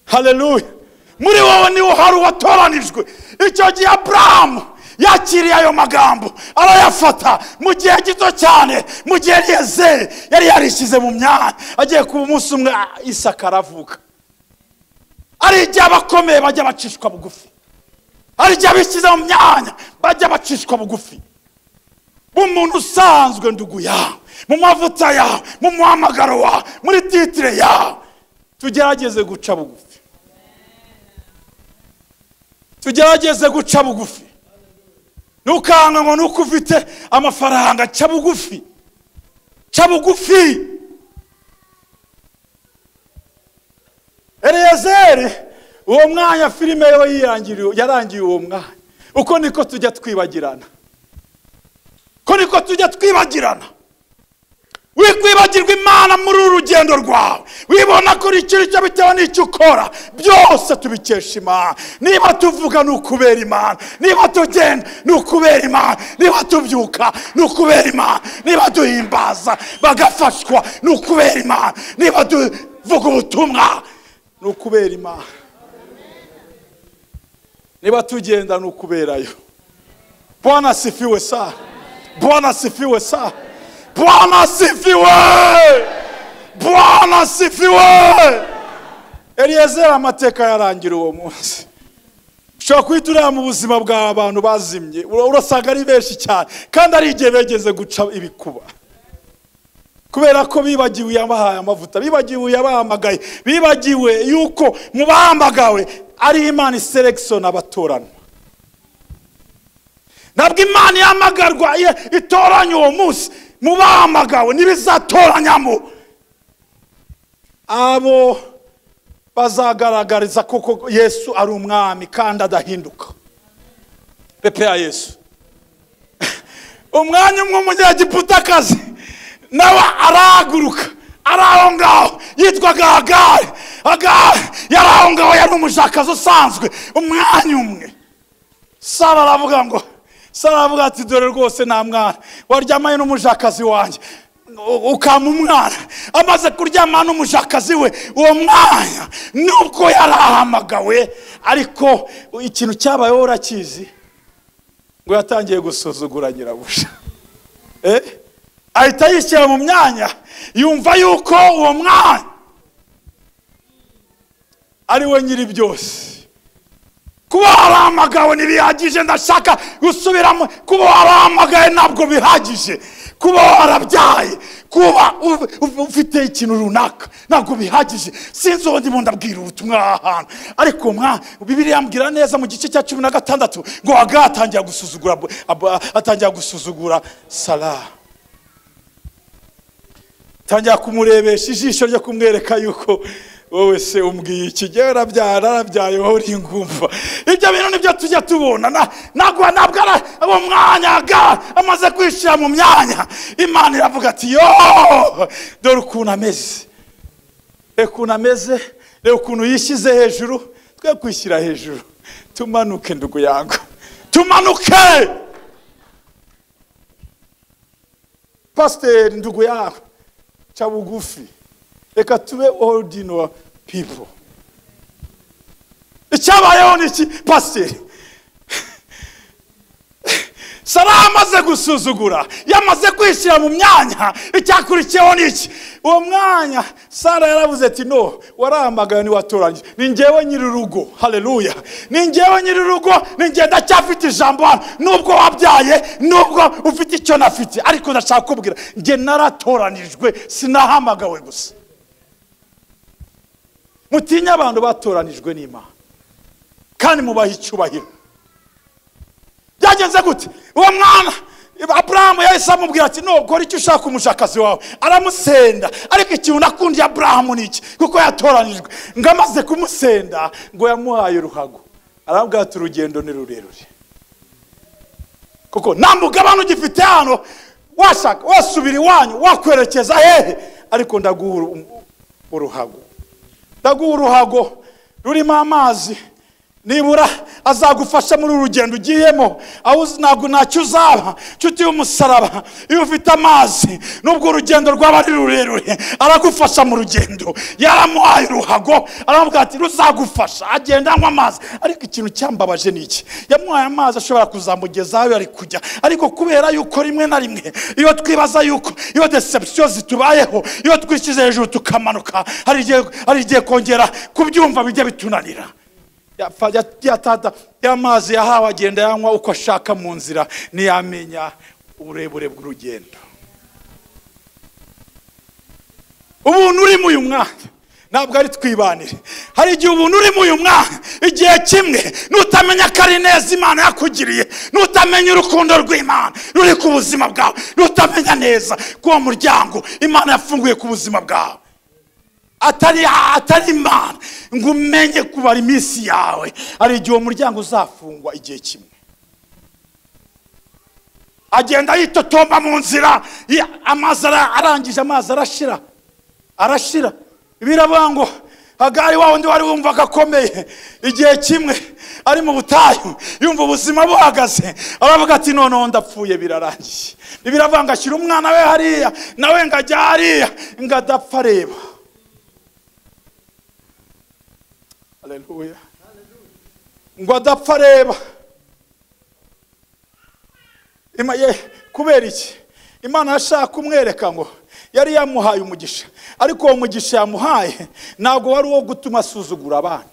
hareruya muri wowe niho hari uwatoranijwe icyo gihe aburahamu yakiriye ayo magambo arayafata mu gihe gito cyane mu gihe riyezeri yari yarishyize mu myanya agiye kuba umunsi umwe ah, isaka aravuga ari igihe abakomeye bajya bacishwa bugufi hari igihe abishyize mu myanya bajya bacishwa bugufi b'umuntu usanzwe ndugu yawe mu mavuta yawe mu muhamagaro wawe muri titire yawe tugerageze guca bugufi tugerageze guca bugufi ntukangwe ngo nuko ufite amafaranga ca bugufi ca bugufi eleyazeri uwo mwanya filime yo yirangiriye- yarangiye uwo mwanya uko niko tujya twibagirana ko niko tujya twibagirana wikwibagirwa imana muri uru rugendo rwawe wibona ko uri icyo bitewe n'icyo ukora byose tubikesha imana niba tuvuga ni ukubera imana niba tugenda ni ukubera imana niba tubyuka ni ukubera imana niba duhimbaza bagafashwa ni ukubera imana niba tuvuga ubutumwa ni ukubera imana niba tugenda ni ukuberayo bwana asifiwe sana bwana asifiwe sana bwana asifiwe bwana asifiwe eliyezeri amateka yarangira uwo munsi ushobora guhita ureba mu buzima bw'abantu bazimye ura- urasanga ari benshi cyane kandi ari igihe begeze guca ibikuba kubera ko bibagiwe uyabahaye amavuta bibagiwe uyabahamagaye bibagiwe yuko mu bahamagawe ari imana iserekisona abatoranwa ntabwo imana ihamagarwa ye itoranya uwo munsi mu bahamagawe ntibizatoranyamo abo bazagaragariza koko yesu ari umwami kandi adahinduka pepe ya yesu umwanya umwe umunyagiputakazi nawe arahaguruka ari aho ngaho yitwaga hagari hagari yari aho ngaho yari umushakazi usanzwe umwanya umwe sara aravuga ngo sara aravuga ati dore rwose nta mwana waryamanye n'umushakazi wanjye u- ukama umwana amaze kuryamana n'umushakazi we uwo mwanya nubwo yari ahamagawe ariko ikintu cyabayeho urakizi ngo yatangiye gusuzugura nyirabuja eh? ahita yishyira mu myanya yumva yuko uwo mwanya ari we nyiri byose kuba wabahamagawe ntibihagije ndashaka gusubiramo kuba wabahamagaye ntabwo bihagije kuba warabyaye kuba u- u- ufite ikintu runaka ntabwo bihagije sinzi uwo ndimo ndabwira ubutumwa aha hantu ariko mwa bibiriya mbwira neza mu gice cya cumi na gatandatu ngo haga atangira gusuzugura Ab- Ab- atangira gusuzugura sara atangira kumurebesha ijisho ryo kumwereka yuko wowe se umbwiye iki jyewe arabyaye narabyaye wowe uri ingumva ibyo bintu nibyo tujya tubona na- ntabwo ntabwo ari uwo mwanya ga amaze kwishyira mu myanya imana iravuga ati yo dore ukuntu ameze reba ukuntu ameze reba ukuntu yishyize hejuru twe kwishyira hejuru tumanuke ndugu yangu tumanuke pasiteri ndugu yawe ca bugufi reka tube ordinary people icyabayeho ni iki pasiteri sara amaze gusuzugura yamaze kwishyira mu myanya icyakurikiyeho ni iki uwo mwanya sara yaravuze ati no warahamagaye ntiwatoranyije ni ngewe nyiri urugo hareruya ni ngewe nyiri urugo ni ngewe ndacyafite ijambo hano nubwo wabyaye nubwo ufite icyo nafite ariko ndashaka kubwira nge naratoranijwe sinahamagawe gusa mutinye abantu batoranijwe n'imana kandi mubahe icyubahiro byagenze gute uwo mwana aburahamu yahise amubwira ati nubwo icyo ushaka umushakazi wawe aramusenda ariko ikintu nakundiye aburahamu ni iki kuko yatoranijwe ngo amaze kumusenda ngo yamuhaye uruhago arabwira ati urugendo ni rurerure kuko nta mugabane ugifite hano washaka wasubira iwanyu wakwerekeza hehe ariko ndaguha uru- uruhago ndaguha uruhago rurimo amazi nibura azagufasha muri uru rugendo ugiyemo aho uzi ntabwo ntacyo uzaba nshuti y'umusaraba iyo ufite amazi nubwo urugendo rwaba ari rurerure aragufasha mu rugendo yaramuhaye uruhago aramubwira ati ruzagufasha agenda anywa amazi ariko ikintu cyambabaje ni iki yamuhaye amazi ashobora kuzamugeza aho yari kujya ariko kubera yuko rimwe na rimwe iyo twibaza yuko iyo deception zitubayeho iyo twishyize hejuru tukamanuka hari igihe- hari igihe kongera kubyumva bijya bitunanira yapfa- ya- ya tata y'amazi yahawe agenda yanywa uko ashaka mu nzira ntiyamenya uburebure bw'urugendo ubuntu urimo uyu mwanya ntabwo ari twibanire hari igihe ubuntu urimo uyu mwanya igihe kimwe nutamenya ko ari neza imana yakugiriye nutamenya urukundo rw'imana ruri ku buzima bwawe nutamenya neza ko uwo muryango imana yafunguye ku buzima bwawe atari atari imana ngo umenye kubara iminsi yawe hari igihe uwo muryango uzafungwa igihe kimwe agenda yitotomba mu nzira ya- amazi ara- arangije amazi arashira arashira biravuga ngo hagari wa wundi wari wumva gakomeye igihe kimwe ari mu butayu yumva ubuzima buhagaze aravuga ati noneho ndapfuye birarangiye biravuga ngo ashyira umwana we hariya nawe ngo ajya hariya ngo adapfa areba Haleluya. ngo adapfa areba Ima- ye- kubera iki imana yashaka kumwereka ngo yari yamuhaye umugisha ariko uwo mugisha yamuhaye ntabwo wari uwo gutuma asuzugura abandi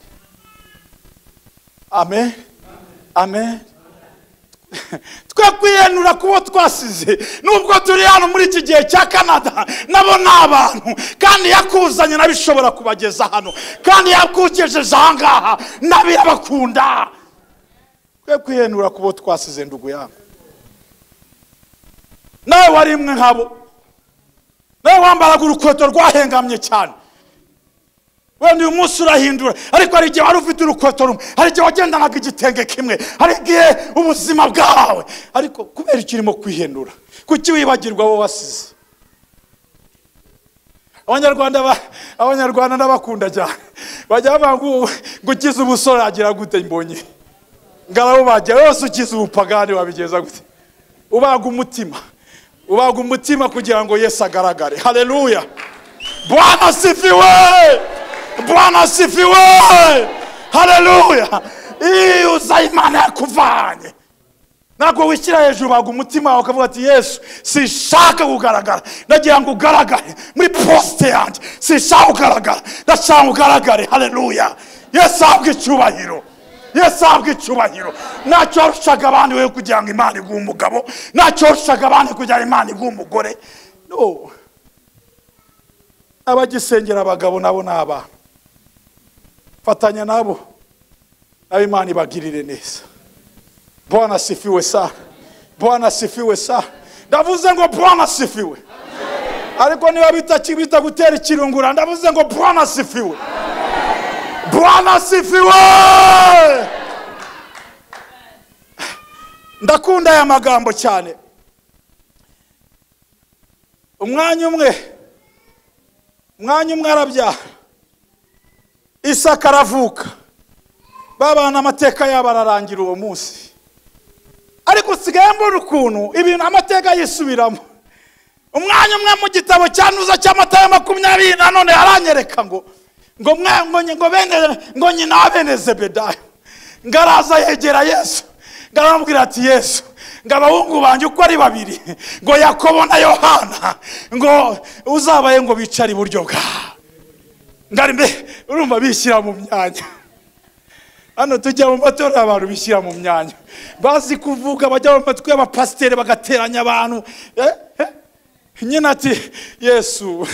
amen amen twe kwihenura kubo twasize nubwo turi hano muri iki gihe cya canada nabo ni abantu kandi yakuzanye nabo ishobora kubageza hano kandi yakugejeje ahangaha nabo irabakunda twe kwihenura kubo twasize ndugu yangu nawe wari imwe nkabo nawe wambaraga urukweto rwahengamye cyane wenda uyu munsi urahindura ariko hari igihe wari ufite urukweto rumwe hari igihe wagendanaga igitenge kimwe hari igihe ubuzima bwawe ariko kubera icyo urimo kwihendura kuki wibagirwa abo wasize abanyarwanda ba- abanyarwanda ndabakunda cyane bajya bavuga ngo "Ubu- ngo ukize ubusore agira gute mbonye ngarabubagira wese ukize ubupagani wabigeza gute ubaga umutima ubaga umutima kugira ngo yesu agaragare hareruya bwana asifiwe bwana asifiwe hareruya iyo uza imana yakuvanye ntabwo wishyira hejuru baga umutima wawe ukavuga ati yesu sinshaka kugaragara ndagira ngo ugaragare muri posite yanjye sinshaka kugaragara ndashaka ngo ugaragare hareruya yesu ahabwe icyubahiro yesu ahabwe icyubahiro ntacyo warushaga abandi wowe kugira ngo imana iguhe umugabo ntacyo warushaga abandi kugira ngo imana iguhe umugore no abagisengera abagabo nabo ni abantu fatanya nabo nabo imana ibagirire neza bwana asifiwe sana bwana asifiwe sana ndavuze ngo bwana asifiwe ariko niba bitaki- bita gutera ikirungura ndavuze ngo bwana asifiwe bwana asifiwe ndakunda aya magambo cyane umwanya umwe umwanya umwe arabyaha isaka aravuka babana amateka yabo ararangira uwo munsi ariko usigaye mbona ukuntu ibintu amateka yisubiramo umwanya umwe mu gitabo cyanduza cy'amata ya makumyabiri nanone aranyereka ngo ngo mwe ngo nyi- ngo bene ngo nyina wa bene zebedayo ngo araza yegera yesu ngo aramubwira ati yesu ngo abahungu banjye uko ari babiri ngo yakobo na yohana ngo uzabaye ngo bicare iburyo bwawe ndari mbe urumva bishyira mu myanya hano tujya mu matora abantu bishyira mu myanya bazi kuvuga bajya mu matwi y'abapasiteri bagateranya abantu Eh, eh. nyine ati yesu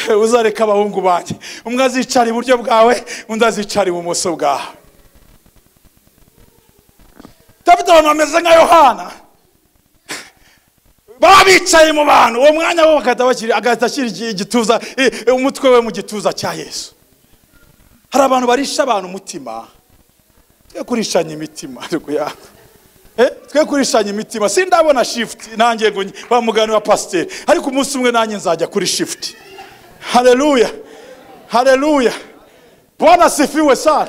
uzareka abahungu banjye umwe azicara iburyo bwawe undi azicara ibumoso bwawe dufite abantu bameze nka yohana baba bicaye mu bantu uwo mwanya wo bagahita bashyira- agahita ashyira igi- igituza i- umutwe we mu gituza cya yesu hari abantu barisha abantu umutima twe kurishanya imitima ariko ya Eh, twe kurishanya imitima sindabona shifuti nanjye ngo nyi- wa mugani wa pasiteri ariko umunsi umwe nanjye nzajya kuri shifuti hareruya hareruya bwana sifiwe sana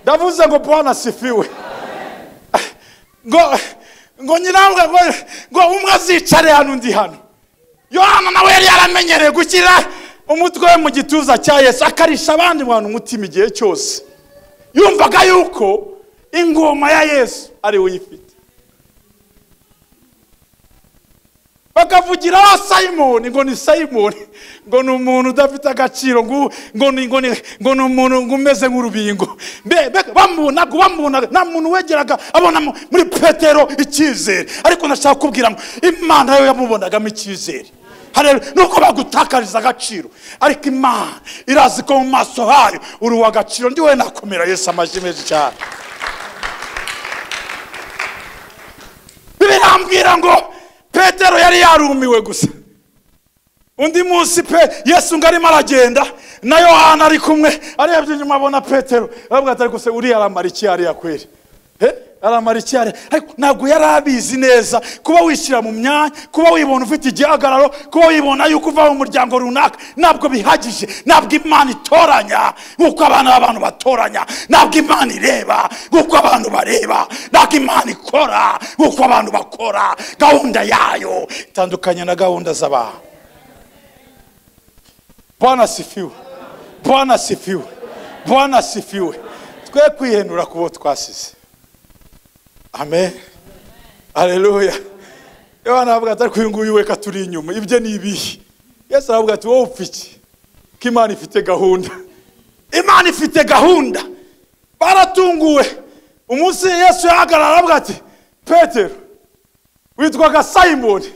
ndavuze ngo bwana sifiwe ngo ngo nyirawe ngo ngo umwe azicare hano undi hano yohana nawe yari yaramenyereye gushyira umutwe we mu gituza cya yesu akarisha abandi bantu umutima igihe cyose yumvaga yuko ingoma ya yesu ari we uyifite bakavugira aho sayimoni ngo ni sayimoni ngo ni umuntu udafite agaciro ngo ngo ni ngo ni ngo ni umuntu ngo umeze nk'urubingo Mbe- mbe- bamubonaga bamubonaga nta muntu wegeraga abona mu- muri petero icyizere ariko ndashaka kubwira ngo imana yo yamubonagamo icyizere Haleluya. nuko bagutakariza agaciro ariko imana irazi ko mu maso hayo uri uw'agaciro ndiwe nakomera yesu amashyi menshi cyane birambwira ngo petero yari yarumiwe gusa undi munsi pe yesu ngo arimo aragenda na yohana ari kumwe arebye inyuma abona petero aravuga ati ariko se uriya aramara iki hariya kweri Eh, aramara iki hariya ariko ntabwo yari abizi neza kuba wishyira mu myanya kuba wibona ufite igihagararo kuba wibona yuko uva mu muryango runaka ntabwo bihagije ntabwo imana itoranya nk'uko abana b'abantu batoranya ntabwo imana ireba nk'uko abantu bareba ntabwo imana ikora nk'uko abantu bakora gahunda yayo itandukanye na gahunda z'abantu bwana asifiwe bwana asifiwe bwana asifiwe twe kwihenura ku bo twasize amen aleluya yohana aravuga ati ariko uyu nguyu we ka turi inyuma ibyo ni ibihe yesu aravuga ati wowe upfa iki ko imana ifite gahunda imana ifite gahunda baratunguwe umunsi yesu yahagarara aravuga ati petero witwaga sayimoni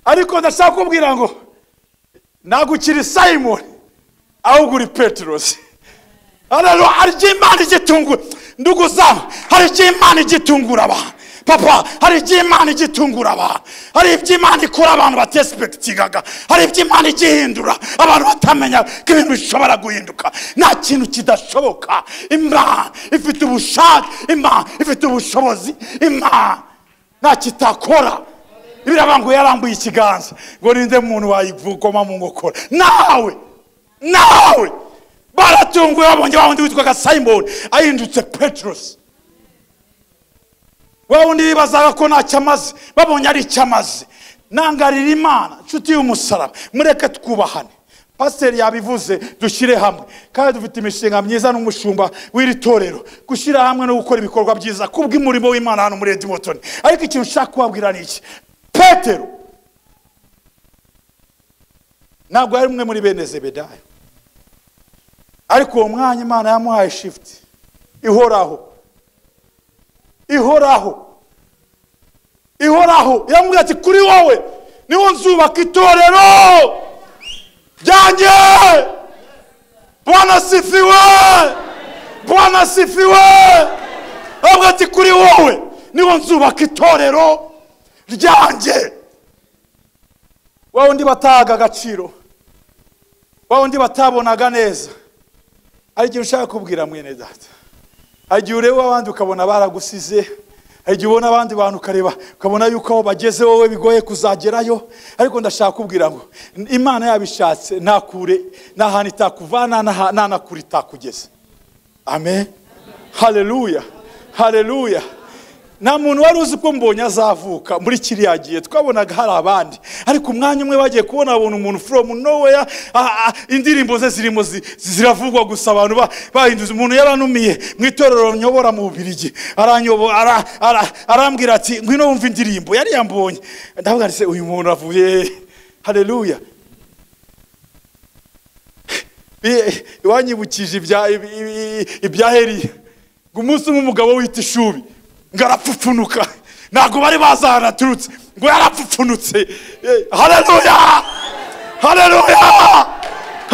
ariko ndashaka kubwira ngo ntabwo ukiri simoni ahubwo uri peterosi hano hari icyo imana igitungura nduguzaho hari icyo imana igitungura abantu papa hari icyo imana igitungura abantu hari ibyo imana ikora abantu batesipekitingaga hari ibyo imana igihindura abantu batamenya ko ibintu bishobora guhinduka nta kintu kidashoboka imana ifite ubushake imana ifite ubushobozi imana nta kitakora biriya ngo yarambuye ikiganza ngo ninde muntu wayikoma mu nkokora nawe nawe baratunguwe babonye wa wundi witwaga simoni ahindutse peterosi wa wundi bibazaga ko ntacyo amaze babonye ari icyo amaze nangarira imana nshuti y'umusaraba mureke twubahane pasiteri yabivuze dushyire hamwe kandi dufite imishinga myiza n'umushumba w'iri torero gushyira hamwe no gukora ibikorwa byiza kubw'umurimo w'imana hano muri edimotoni ariko ikintu ushaka kubabwira ni iki petero ntabwo yari umwe muri bene zebedayo ariko uwo mwanya imana yamuhaye shifuti ihoraho ihoraho ihoraho yamubwira ati kuri wowe niwo nzubaka itorero ryanjye bwana sifiwe bwana sifiwe aravuga ati kuri wowe niwo nzubaka itorero ryanjye wa wundi batahaga agaciro wa wundi batabonaga neza hari igihe ushaka kubwira mwene data hari igihe ureba abandi ukabona baragusize hari igihe ubona abandi bantu ukareba ukabona yuko aho bageze wowe bigoye kuzagerayo ariko ndashaka kubwira ngo imana yabishatse ntakure nta hantu itakuvana nta- nta na kure itakugeza amen hareruya hareruya nta muntu wari uzi ko mbonye azavuka muri kiriya gihe twabonaga hari abandi ariko umwanya umwe bagiye kubona babona umuntu from nowhere ah, ah, indirimbo ze zirimo zi- ziravugwa gusa abantu ba- bahinduza umuntu yaranumiye mu itorero nyobora mu bubirigi aranyobo- ara- ara- arambwira ati ngwino wumva indirimbo yari yambonye ndavuga nti "Se, uyu muntu avuye haleluya Bi- wanyibukije ibya- ibi- ibi- ibya heriya ngo umunsi umwe umugabo wita ishubi ngo arapfupfunuka ntabwo bari bazi ahantu aturutse ngo yarapfupfunutse Eh, haleluya haleluya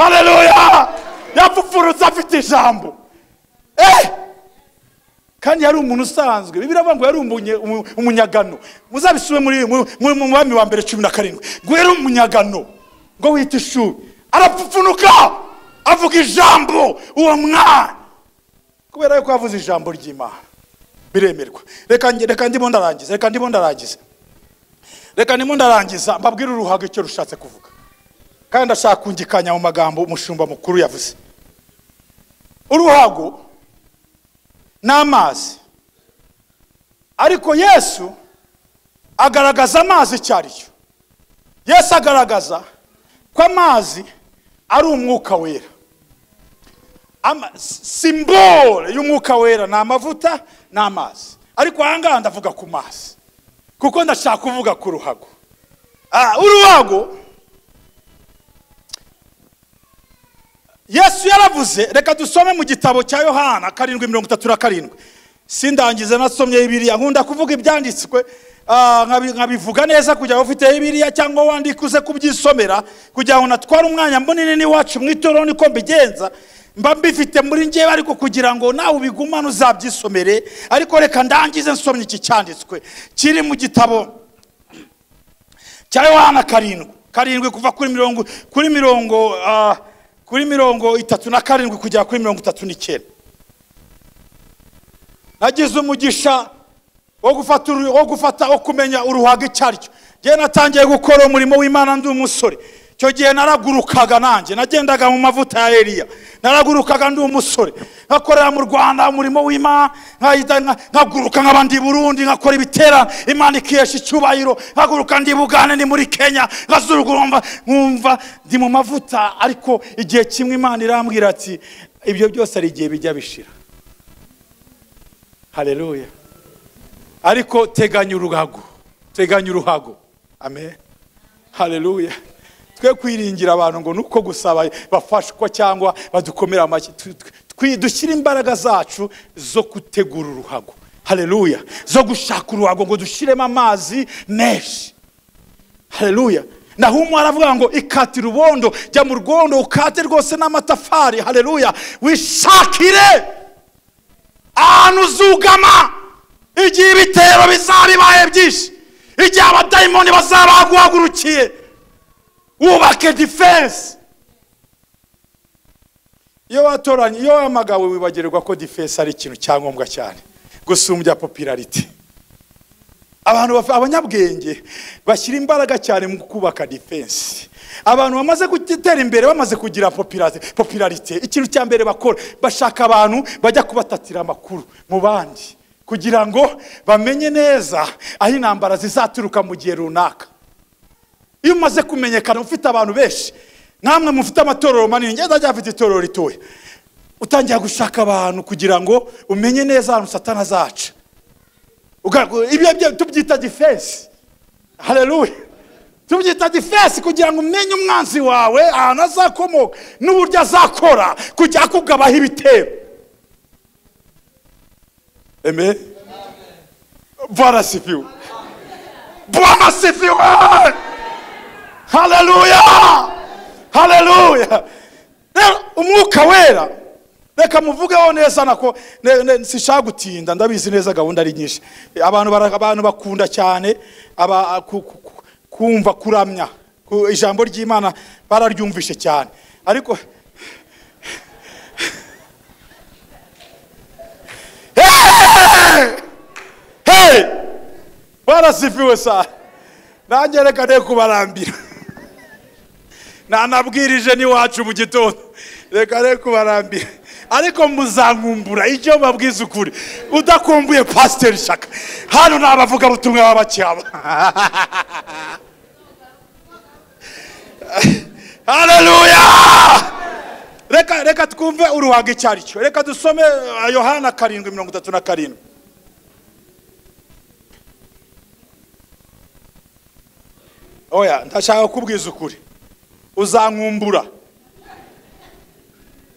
haleluya yapfupfunutse afite ijambo Eh! kandi yari umuntu usanzwe bibiri ngo yari umunye- umu- umunyagano muzabisube muri mu- mu- mu mwami wa mbere cumi na karindwi ngo yari umunyagano ngo wita ishuri arapfupfunuka avuga ijambo uwo mwana kubera yuko yavuze ijambo ry'imana biremerwa reka nge- reka ndimo ndarangiza reka ndimo ndarangiza reka ndimo ndarangiza mbabwire uruhago icyo rushatse kuvuga kandi ndashaka kungikanya mu magambo umushumba mukuru yavuze uruhago n'amazi ariko yesu agaragaza amazi icyo ari cyo yesu agaragaza ko amazi ari umwuka wera Ama- si- simbole y'umwuka wera ni amavuta n'amazi ariko aha ngaha ndavuga ku mazi kuko ndashaka kuvuga ku ruhago Ah, uruhago yesu yaravuze reka dusome mu gitabo cya yohana karindwi mirongo itatu na karindwi sindangize nasomye bibiriya nkunda kuvuga ibyanditswe ah, nkabi- nkabivuga neza kugira ngo ufite bibiriya cyangwa wandika uze kubyisomera kugira ngo natware umwanya munini n'iwacu mu itorero niko mbigenza mba mbifite muri ngewe ariko kugira ngo nawe ubigumane uzabyisomere ariko reka ndangize nsomye iki cyanditswe kiri mu gitabo cya yohana karindwi karindwi kuva kuri mirongo kuri mirongo ah, kuri mirongo itatu na karindwi kugera kuri mirongo itatu n'icyenda nagize umugisha wo gufata uru- wo gufata wo kumenya uruhago icyo ari cyo njyewe natangiye gukora umurimo w'imana ndi umusore icyo gihe naragurukaga nanjye nagendaga mu mavuta ya eliya naragurukaga ndi umusore nkakorera mu rwanda umurimo w'imana nkahita- nka- nkaguruka nk'abandi i burundi nkakora ibiterane imana ikihesha icyubahiro nkaguruka ndi i bugande ni muri kenya nkazurugurumva nkumva ndi mu mavuta ariko igihe kimwe imana irambwira ati ibyo byose hari igihe bijya bishira haleluya ariko teganya uruhago teganya uruhago amen haleluya twe kwiringira abantu ngo nuko gusa ba- bafashwa cyangwa badukomera amashyi Tu- tu- twi- dushyire imbaraga zacu zo gutegura uruhago haleluya zo gushaka uruhago ngo dushyiremo amazi menshi haleluya naho umwe aravuga ngo ikatira ubondo jya mu rwondo ukate rwose n'amatafari haleluya wishakire ahantu uzugama igihe ibitero bizabibaye byinshi igihe abadayimoni bazaba baguhagurukiye wubake defense iyo watoranye iyo wahamagawe wibagirwa ko defense ari ikintu cya ngombwa cyane gusumbya popularity abantu bafa- abanyabwenge bashyira imbaraga cyane mu kubaka defense abantu bamaze gutera imbere bamaze kugira populati- popularite ikintu cya mbere bakora bashaka abantu bajya kubatatira amakuru mu bandi kugira ngo bamenye neza aho intambara zizaturuka mu gihe runaka iyo umaze kumenyekana ufite abantu benshi namwe mufite amatorero manini ngenda ryafite itorero ritoya utangira gushaka abantu kugira ngo umenye neza ahantu satana zaca Uga- ibyo byo tubyita defense haleluya tubyita defense kugira ngo umenye umwanzi wawe ahantu azakomoka n'uburyo azakora kujya akugabaho ibitero amen bwana sifiwe bwana sifiwe haleluya haleluya rero umwuka wera reka muvugeho neza nako ne- ne- sishaka gutinda ndabizi neza gahunda ari nyinshi abantu bara- abantu bakunda cyane aba- ku- ku- ku- kumva kuramya ku- ijambo ry'imana bararyumvishe cyane ariko Hey! Hey! barasifiwe sana nanjye reka ne kubarambira nanabwirije n'iwacu mu gitondo reka reka kubarambira ariko muzankumbura icyo babwiza ukuri udakumbuye pasiteri shaka hano ni abavugabutumwa b'abacyaba hareruya reka reka twumve uruhaga icyo ari cyo reka dusome eh, yohana karindwi mirongo itatu na karindwi oya ndashaka kukubwiza ukuri uzankumbura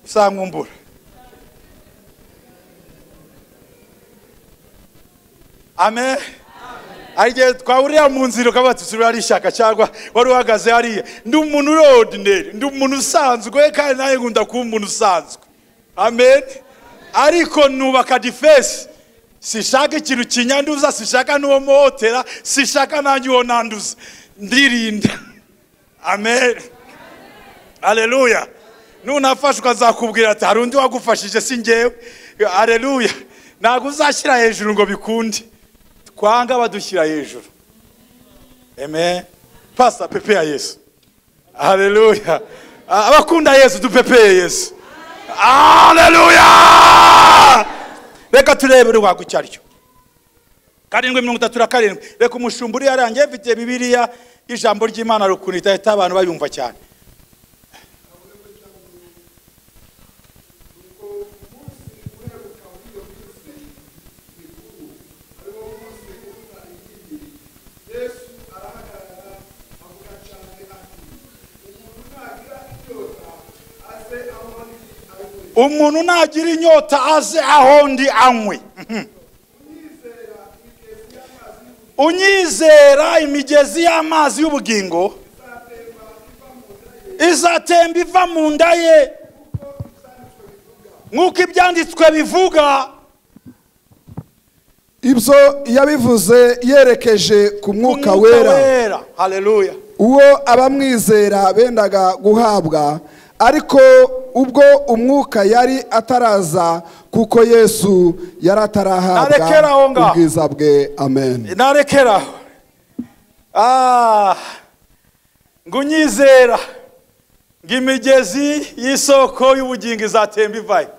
uzankumbura amen hari igihe twahurira mu nzira ukaba tusubira ari ishyaka cyangwa wari uhagaze hariya ndi umuntu uri ordinary ndi umuntu usanzwe kandi nawe nkunda kuba umuntu usanzwe amen ariko nubaka difesi sishaka ikintu kinyanduza sishaka n'uwo muhotera sishaka nanjye uwo nanduza ndirinda amen aleluya nunafashe ukazakubwira ati hari undi wagufashije si ngewe aleluya ntabwo uzashyira hejuru ngo bikunde twanga badushyira hejuru amen pasta pepe ya yesu aleluya Ah, abakunda yesu dupepeye yesu aleluya reka turebe urwagwa icyo ari cyo karindwi mirongo itatu na karindwi reka umushumba uri yarangiye mfite bibiliya y'ijambo ry'imana rukuntu idahita abantu bayumva cyane umuntu nagira inyota aze aho ndi anywe Mhm. unyizera imigezi y'amazi y'ubugingo izatemba iva mu nda ye nk'uko ibyanditswe bivuga ibyo yabivuze yerekeje ku mwuka wera haleluya uwo abamwizera bendaga guhabwa ariko ubwo umwuka yari ataraza kuko yesu yari Narekera aho atarahabwa ngaho. ubwiza bwe amen narekera aho Ah, ngo unyizera ngo imigezi y'isoko y'ubugingo izatemba ivayo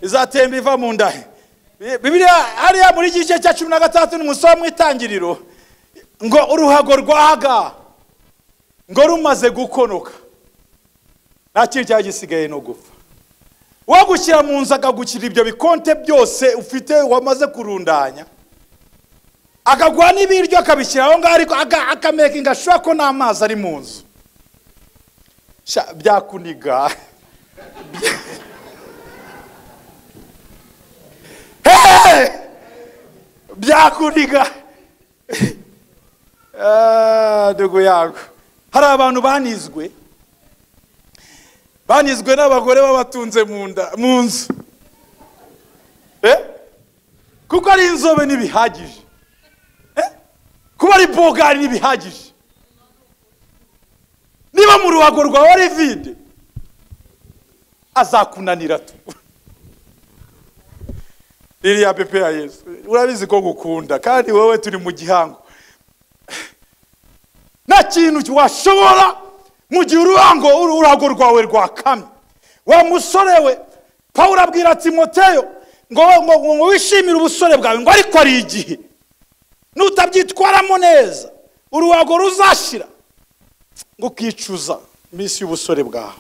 izatemba iva mu nda he. Bi- bibiliya hariya muri iki gice cya cumi na gatandatu n'umusoro mu itangiriro ngo uruhago rwaga ngo rumaze gukonoka nta kintu cyari gisigaye no gupfa wagushyira mu nzu akagushyira ibyo bikonte byose ufite wamaze kurundanya akaguha n'ibiryo akabishyira aho ngaho ariko aga- akamekinga ashobora ko n'amazi ari mu nzu Sha, byakuniga Hey! byakuniga Ah, ndugu yangu hari abantu banizwe banizwe n'abagore babatunze mu nda mu nzu Eh? kuko ari inzobe ntibihagije kuba ari bogari ntibihagije niba mu ruhago rwawe ari vide azakunanira tu ririya pepe ya yesu urabizi ko gukunda kandi wowe turi mu gihango nta kintu washobora mu gihe uruhango uruhago rwawe rwakamye wa musore we pawulo abwira timoteyo ngo ngo- ngo wishimire ubusore bwawe ngo ariko ari igihe nutabyitwaramo neza uruhago ruzashira ngo ukicuza iminsi y'ubusore bwawe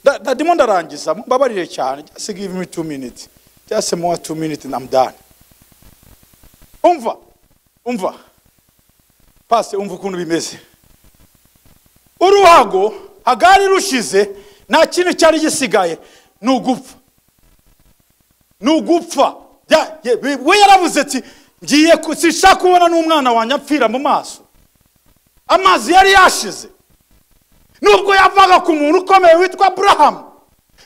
Da- da- ndimo ndarangiza mbabarire cyane just give me two minutes just more two minutes and I'm done umva umva pasi umva ukuntu bimeze uruhago hagari rushize nta kintu cyari gisigaye ni ugupfa ni ugupfa Ya- ye- we- we yaravuze ati ngiye ku- sinshaka kubona n'umwana wanjye apfira mu maso amazi yari yashize nubwo yavaga ku muntu ukomeye witwa burahamu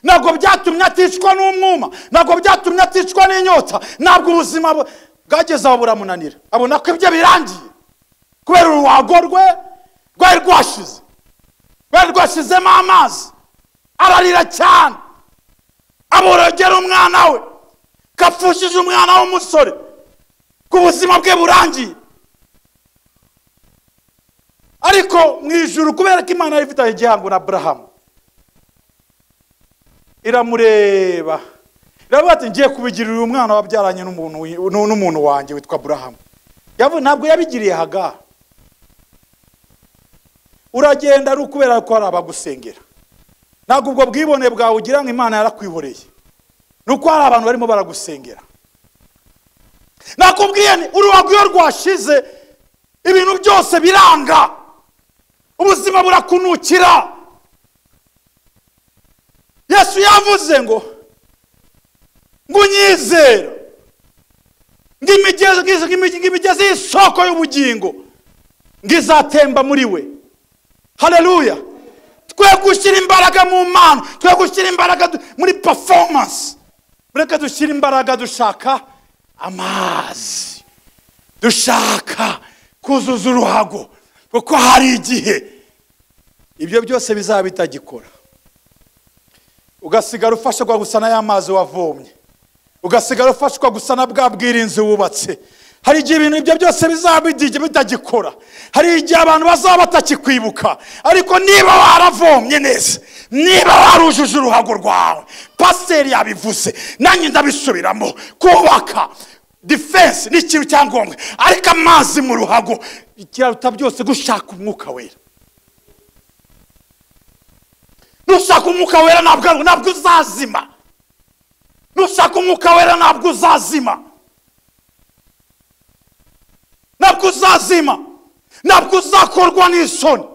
ntabwo byatumye aticwa n'umwuma ntabwo byatumye aticwa n'inyota ntabwo ubuzima bwe- bwageze aho buramunanira abona ko ibyo birangiye kubera uruhago rwe rwari rwashize rwari rwashizemo amazi ararira cyane aborogera umwana we kapfushije umwana w'umusore ku buzima bwe burangiye ariko mu ijuru kubera ko imana yari ifitanye igihango na burahamu iramureba biravuga ati ngiye kubigirira uyu mwana wabyaranye n'umuntu wi- n'u- n'umuntu wanjye witwa burahamu Yavu- ntabwo yabigiriye haga uragenda ari ukubera ko hari abagusengera ntabwo ubwo bwibone bwawe ugira ngo imana yarakwihoreye ni uko hari abantu barimo baragusengera nakubwiye ni uruhago iyo rwashize ibintu byose biranga ubuzima burakunukira yesu yavuze ngo ngo unyizera ngo imigezi- ngo imigezi ngo imigezi y'isoko y'ubugingo ngo izatemba muri we haleluya twe gushyira imbaraga mu mpano twe gushyira imbaraga du- muri performance mureke dushyire imbaraga dushaka amazi dushaka kuzuza uruhago kuko hari igihe ibyo byose bizaba bitagikora ugasigara ufashwa gusa n'aya mazi wavomye ugasigara ufashwa gusa na bwa bwirinzi wubatse hari igihe ibintu ibyo byose bizaba bigiye bitagikora hari igihe abantu bazaba batakikwibuka ariko niba waravomye neza niba warujuje uruhago rwawe pasiteri yabivuze nanjye ndabisubiramo kubaka defense ni ikintu cya ngombwa ariko amazi mu ruhago kiraruta byose gushaka umwuka wera nushaka umwuka wera ntabwo ntabwo uzazima nushaka umwuka wera ntabwo uzazima ntabwo uzazima ntabwo uzakorwa n'isoni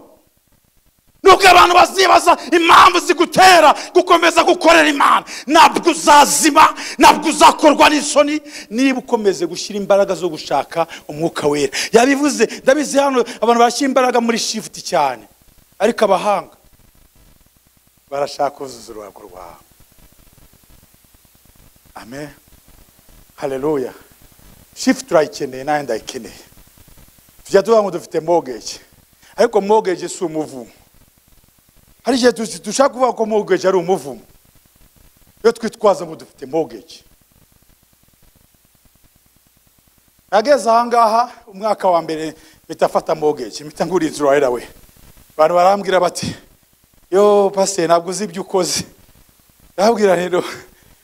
nubwo abantu bazibaza impamvu zigutera gukomeza gukorera imana ntabwo uzazima ntabwo uzakorwa n'isoni niba ukomeze gushyira imbaraga zo gushaka umwuka wera yabivuze ndabizi hano abantu barashyira imbaraga muri shifuti cyane ariko abahanga barashaka kuzuza uruhago rwawe amen haleluya shifuti turayikeneye nawe ndayikeneye tujya tuvuga ngo dufite mogeji ariko mogeji si umuvumo hari igihe tuzi- dushaka kuvuga ko mogeji ari umuvumo iyo twitwaza ngo dufite mogeji nageze ahangaha umwaka wa mbere mpita mfata mogeji mpita ngura inzu right away abantu barambwira bati yo pasiteri ntabwo uzi ibyo ukoze ndababwira rero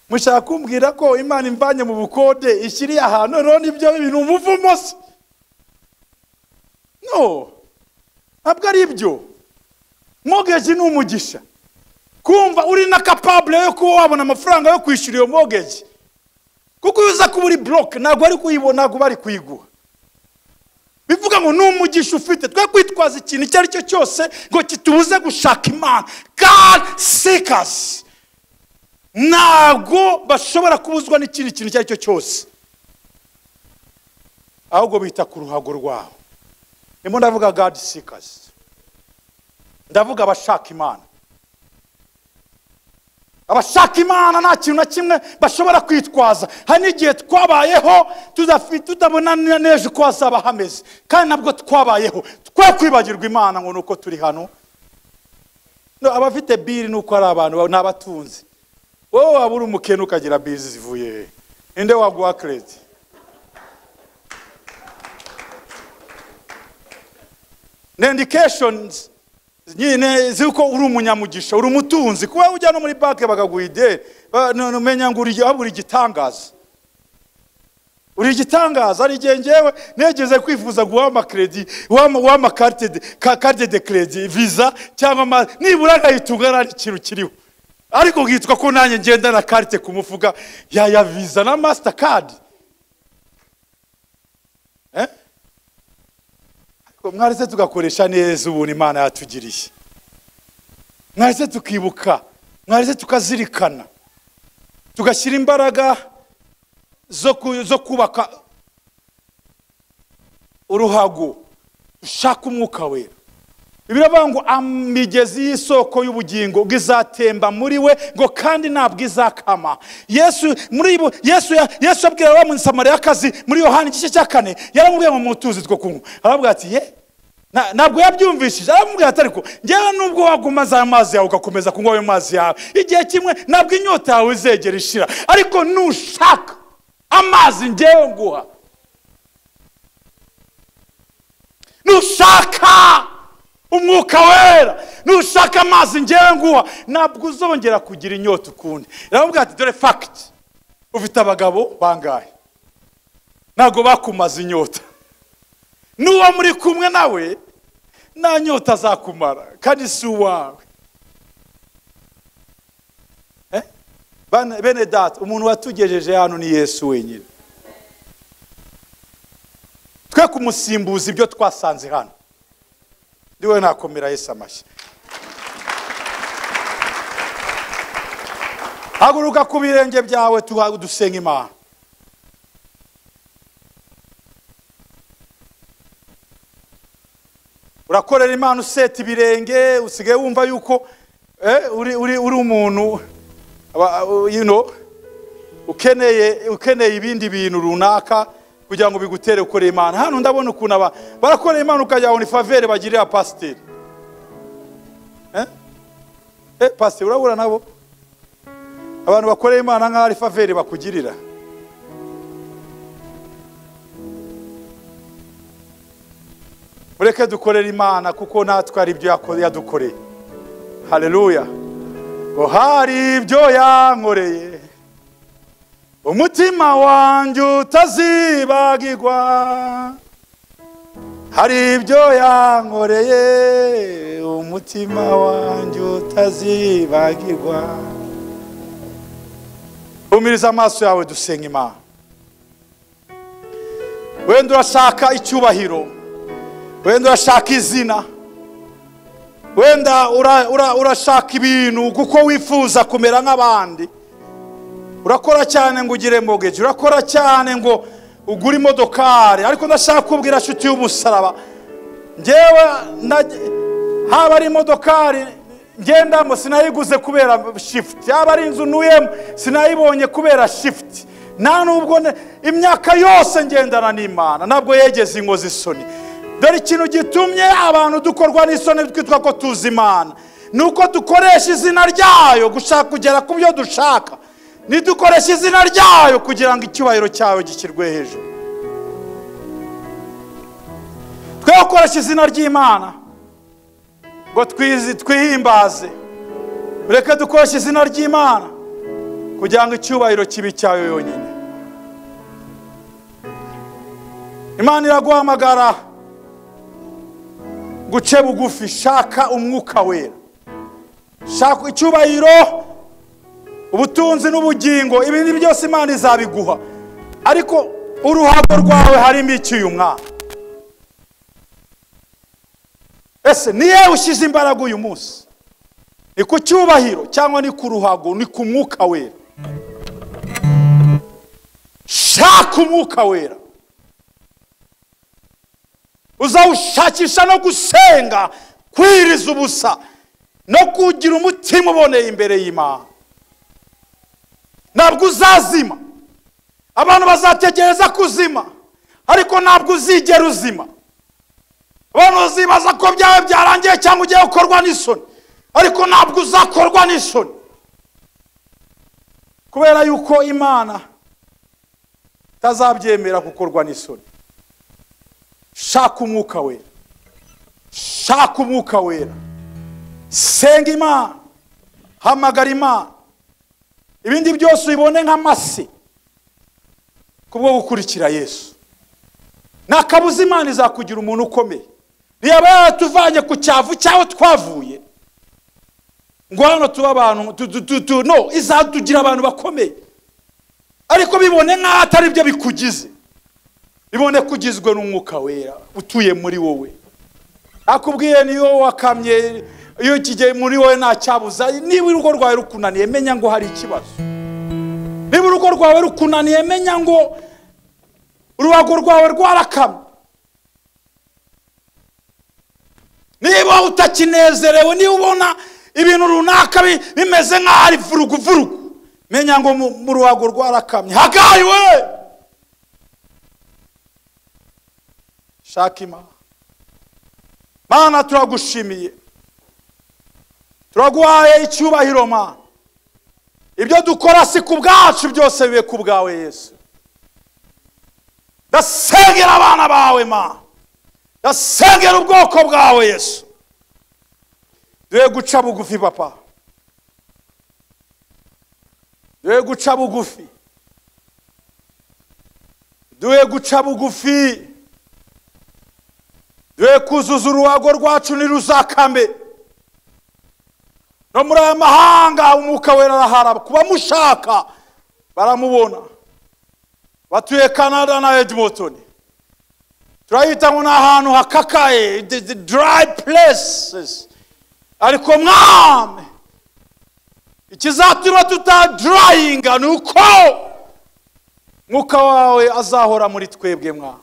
mushaka kumbwira ko imana imvanye mu bukode ishyiriye ahantu noneho nibyo bintu umuvumo se no ntabwo ari ibyo mogeji ni umugisha kumva uri na kapabule yo kuba wabona amafaranga yo kwishyura iyo mogeji kuko iyo uza kuba uri buroke ntabwo ari kuyibona ntabwo bari kuyiguha bivuga ngo ni umugisha ufite twe kwitwaza ikintu icyo ari cyo cyose ngo kitubuze gushaka imana god seekers ntabwo bashobora kubuzwa n'ikindi kintu icyo ari cyo cyose ahubwo bita ku ruhago rwabo ndimo ndavuga god seekers ndavuga abashaka imana abashaka imana nta kintu na kimwe bashobora kwitwaza hari n'igihe twabayeho tudafi- tutabona na n'ejo uko hazaba hameze kandi nabwo twabayeho twe kwibagirwa imana ngo ni uko turi hano No, abafite biri ni uko ari abantu ba- ni abatunzi wowe waba uri umukene ukagira biri zivuye he? ninde waguha keredi ni indikeshonizi nyine z'uko uri umunyamugisha uri umutunzi kuba ujya no muri banki bakaguha ideni ba- no- no, umenya ngo uri waba uri igitangaza uri igitangaza hari igihe ngewe negeze kwifuza guha amakredi guha amakarite de- ka- karite de kredi viza cyangwa ama nibura nkayitunga nta n'ikintu kiriho ariko nkitwa ko nanjye ngenda na karite ku mufuka ya ya viza na masitakadi eh? mwaretse tugakoresha neza ubuntu imana yatugiriye mwaretse tukibuka mwaretse tukazirikana tugashyira imbaraga zo ku- zo kubaka uruhago dushaka umwuka wera biravuga ngo imigezi y'isoko y'ubugingo ngo izatemba muri we ngo kandi ntabwo izakama yesu muri bu- yesu ya- yesu abwira wa musamariyakazi muri yohani igice cya kane yaramubwiye ngo mutuzi two kunywa arababwira ati ye Na- ntabwo yabyumvishije aramubwira ati ariko ngewe nubwo wagumaze aya mazi yawe ugakomeza kunywa ayo mazi yawe igihe kimwe ntabwo inyota yawe izegera ishira ariko nushaka amazi ngewe nguha nushaka umwuka wera nushaka amazi ngewe nguha ntabwo uzongera kugira inyota ukundi iravuga ati dore fagiti ufite abagabo bangahe ntabwo bakumaze inyota n'uwo muri kumwe nawe nta nyota azakumara kandi si uwawe Eh? Bane- bene data umuntu watugejeje hano ni yesu wenyine twe kumusimbuza ibyo twasanze hano ndiwe nakomera yesu amashyi haguruka ku birenge byawe tuha- dusenga imana urakorera imana useta ibirenge usigaye wumva yuko eh, uri, uri, uri umuntu aba- uh, you know, ukeneye ukeneye ibindi bintu runaka kugira ngo bigutere gukorera imana hano ndabona ukuntu aba barakorera imana ukajya ni favere bagirira pasiteri eh? eh, pasiteri urabura nabo abantu bakorera imana nk'aho ari faveri bakugirira mureke dukorere imana kuko natwe hari ibyo yako- yadukoreye hareruya ngo hari ibyo yankoreye umutima wanjye utazibagirwa hari ibyo yankoreye umutima wanjye utazibagirwa humiriza amaso yawe dusenga imana wenda urashaka icyubahiro wenda urashaka izina wenda ura- ura- urashaka ibintu kuko wifuza kumera nk'abandi urakora cyane ngo ugire mogeji urakora cyane ngo ugure imodokari ariko ndashaka kubwira nshuti y'umusaraba ngewe nage- haba ari imodokari ngendamo sinayiguze kubera shifuti yaba ari inzu ntuyemo sinayibonye kubera shifuti nta nubwo ne- imyaka yose ngendana n'imana ntabwo yegeze inkozi isoni dore ikintu gitumye abantu dukorwa n'isoni twitwa ko tuzi imana ni uko dukoresha izina ryayo gushaka kugera ku byo dushaka ntidukoreshe izina ryayo kugira ngo icyubahiro cyawe gishyirwe hejuru twe gukoresha izina ry'imana ngo twizi- twihimbaze ureke dukoreshe izina ry'imana kugira ngo icyubahiro kibe icyayo yonyine imana iraguhamagara guce bugufi shaka umwuka wera shaka icyubahiro ubutunzi n'ubugingo ibindi byose imana izabiguha ariko uruhago rwawe harimo iki uyu mwana ese ni yewe ushyize imbaraga uyu munsi ni ku cyubahiro cyangwa ni ku ruhago ni ku mwuka wera shaka umwuka wera uzawushakisha no gusenga kwiriza ubusa no kugira umutima uboneye imbere y'imana ntabwo uzazima abantu bazategereza kuzima ariko ntabwo uzigera uzima abantu bazibaza ko byawe byarangiye cyangwa ugiye gukorwa n'isoni ariko ntabwo uzakorwa n'isoni kubera yuko imana itazabyemera gukorwa n'isoni shaka umwuka wera shaka umwuka wera senga imana hamagara imana ibindi byose ubibone nk'amase kubwo gukurikira yesu ntakabuza imana izakugira umuntu ukomeye ntiyaba yaratuvanye ku cyavu cyaho twavuye ngo hano tube abantu tu- tu- tu- tu- no izatugira abantu bakomeye ariko bibone nk'aho atari byo bikugize bibone ko ugizwe n'umwuka wera utuye muri wowe akubwiye niyo wakamye iyo kigiye muri wowe nta cyabuza niba urugo rwawe rukunaniye menya ngo hari ikibazo niba urugo rwawe rukunaniye menya ngo uruhago rwawe rwarakamye niba utakinezerewe niba ubona ibintu runaka bi- bimeze nk'aho ari vuruguvurugu menya ngo mu mu ruhago rwarakamye hagayi we shaka imana mana turagushimiye turaguhaye icyubahiro mana ibyo dukora si ku bwacu byose bibe ku bwawe yesu ndasengera abana bawe ma ndasengera ubwoko bwawe yesu duhe guca bugufi papa duhe guca bugufi duhe guca bugufi duhe kuzuza uruhago rwacu ntiruzakame no muri aya mahanga umwuka wera araharaba ku bamushaka baramubona batuye canada na edmonton turahita ngo ni ahantu hakakaye the- the dry places ariko mwami ikizatuma tutadurayinga ni uko mwuka wawe azahora muri twebwe mwana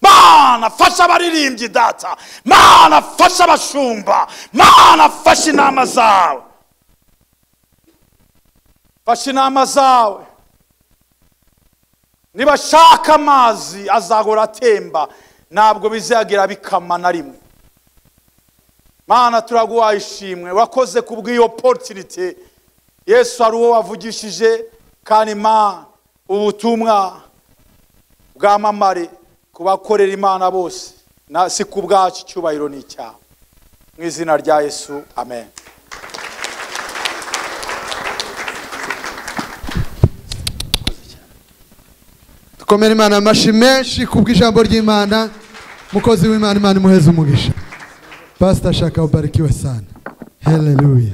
mana fasha abaririmbyi data mana fasha abashumba mana fasha inama zawe fasha inama zawe nibashaka amazi azahora atemba ntabwo bizagira bikama na rimwe mana turaguhaye ishimwe wakoze ku bw'iyo potirite yesu ari uwo wavugishije kandi mana ubutumwa bwamamare ku bakorera imana bose na si ku bwacu icyubahiro ni icyawe mu izina rya yesu amen dukomere imana amashi menshi kubw'ijambo ry'imana mukozi w'imana imana imuheze umugisha pasita shaka ubarikiwe sana heleluya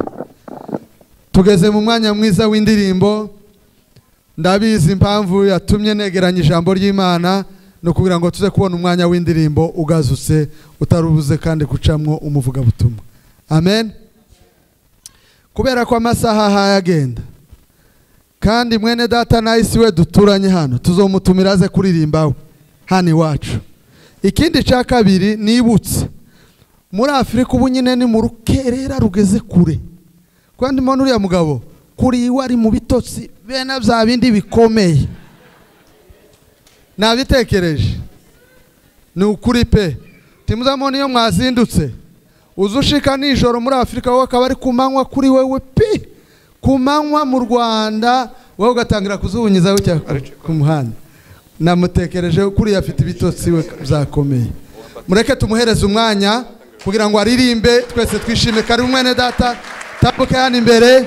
tugeze mu mwanya mwiza w'indirimbo ndabizi impamvu yatumye negeranya ijambo ry'imana ni ukugira ngo tuze kubona umwanya w'indirimbo ugazutse utari ubuze kandi gucamwo umuvugabutumwa amen kubera ko amasaha ahaye agenda kandi mwene data na isi we duturanye hano tuzomutumira aze kuririmba we hano iwacu ikindi cya kabiri nibutse muri afurika ubu nyine ni mu rukerera rugeze kure kandi mbona uriya mugabo kuri iwe ari mu bitotsi bene bya bindi bikomeye nabitekereje ni ukuri pe timuzamubona iyo mwazindutse uza ushika nijoro muri afurika wowe akaba ari ku manywa kuri wewe pi ku manywa mu rwanda wowe ugatangira kuzubunyiza bucya ku muhanda namutekereje kuriya afite ibitotsi we byakomeye mureke tumuhereze umwanya kugira ngo aririmbe twese twishime kari mwene data tambuke hano imbere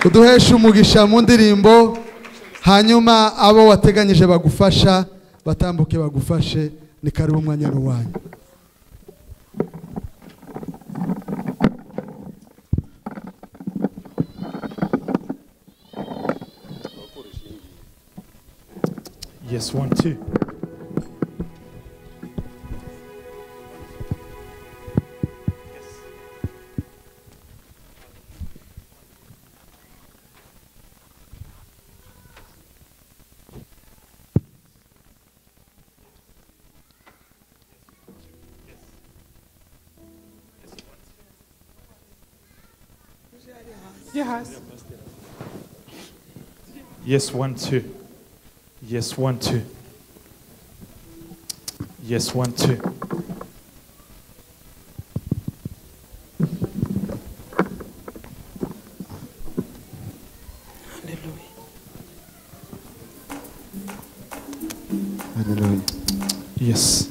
uduheshe umugisha mu ndirimbo hanyuma abo wateganyije bagufasha batambuke bagufashe ni karibu umwanya ni uwanyu Yes, one, two. Yes, one, two. Yes, one, two. Yes, one, two. Hallelujah. Yes.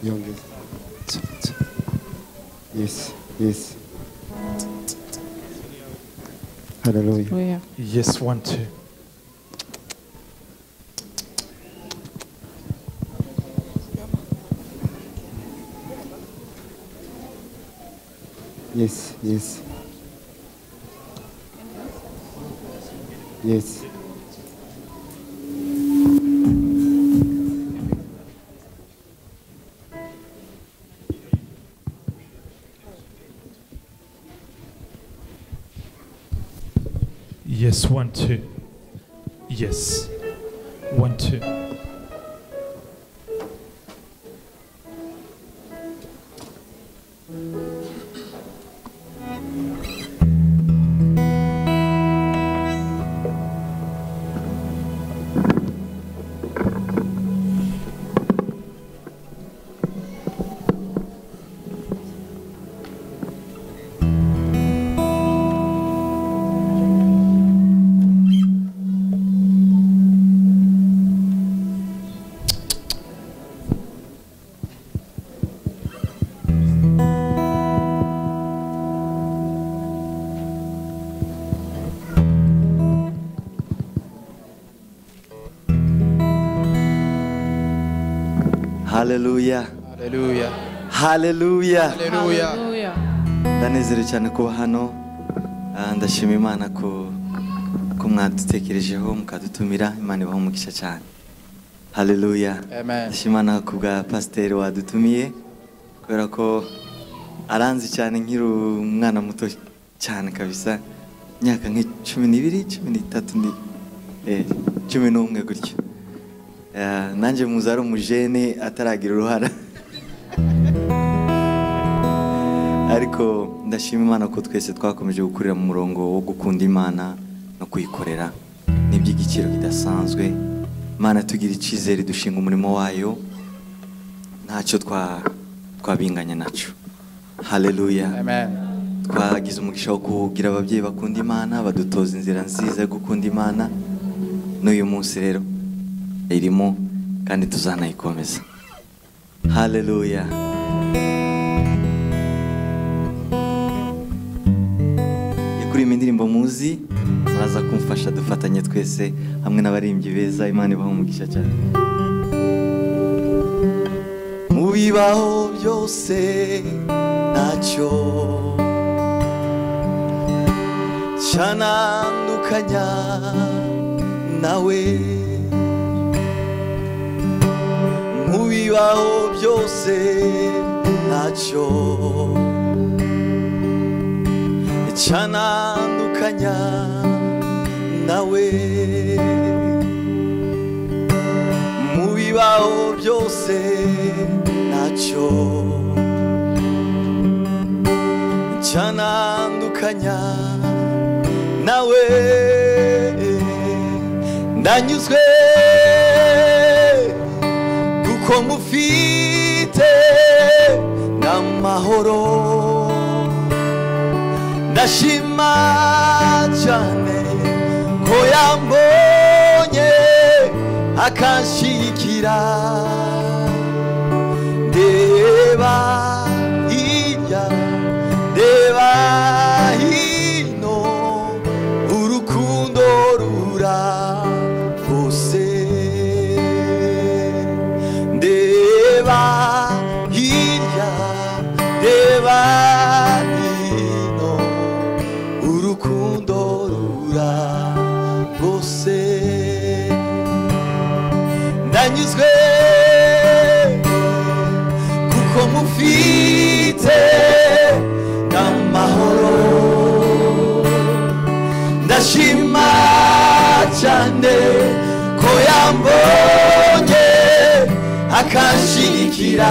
Yongeza. Yes, yes. Hallelujah. Yes, one, two. Yes, yes. Yes. Yes, one, two. Yes. One, two. haleluya Hallelujah. haleluya Hallelujah. ndanezerewe cyane kuba hano Ah, ndashima imana ku ko mwadutekerejeho mukadutumira imana ibaho umugisha cyane haleluya Amen. ndashima imana ku bwa pasiteri wadutumiye kubera ko aranzi cyane nkiri umwana muto cyane kabisa imyaka nk'icumi n'ibiri cumi n'itatu ni eh, cumi n'umwe gutyo Ah, nanjye muzi ari umujene ataragira uruhara ariko ndashima imana ko twese twakomeje gukurira mu murongo wo gukunda imana no kuyikorera ni iby'igiciro kidasanzwe imana tugira icyizere dushinga umurimo wayo ntacyo twa twabinganya nacyo haleluya twagize umugisha wo kugira ababyeyi bakunda imana badutoza inzira nziza yo gukunda imana n'uyu munsi rero irimo kandi tuzanayikomeza haleluya yakuriye indirimbo muzi muraza kumfasha dufatanye twese hamwe n'abaririmbyi beza imana ibaho umugisha cyane mu bibaho byose ntacyo cyanandukanya nawe mu bibaho byose ntacyo cyanandukanya nawe mu bibaho byose ntacyo cyanandukanya nawe ndanyuzwe kuko mufite n'amahoro ndashima cyane ko yambonye akanshyigikira ndeba hirya ndeba hino urukundo rura hose ndeba hirya ndeba hino urukundo rura hose ndanyuzwe kuko mufite n'amahoro ndashima cyane ko yambonye akanshyigikira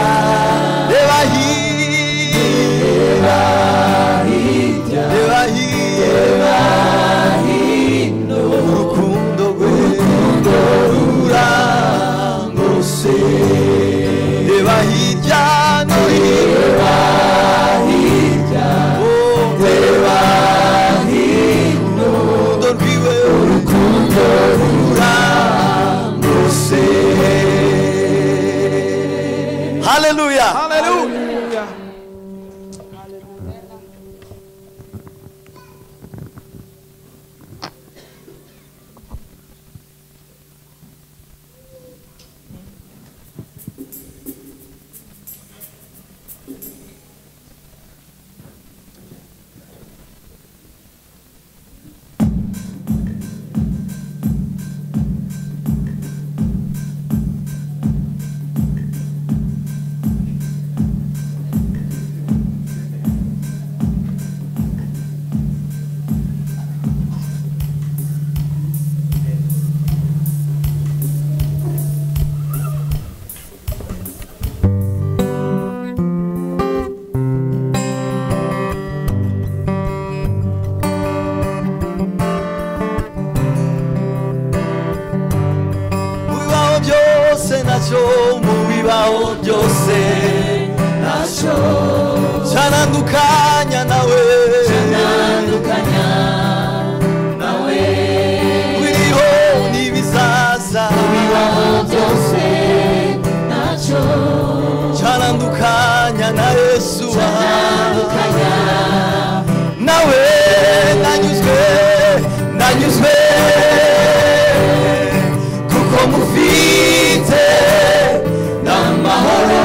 reba hirya reba hirya hino urukundo rwe rurangose reba hirya no hino Oh, reba hino urukundo rwiwe urukundo rurangose haleluya haleluya bibaho byose nacyo mu bibaho byose nacyo cyanandukanya nawe cyanandukanya nawe biriho n'ibizaza mu bibaho byose nacyo cyanandukanya na yesu cyanandukanya nawe nanyuzwe nanyuzwe kuko mufite n'amahoro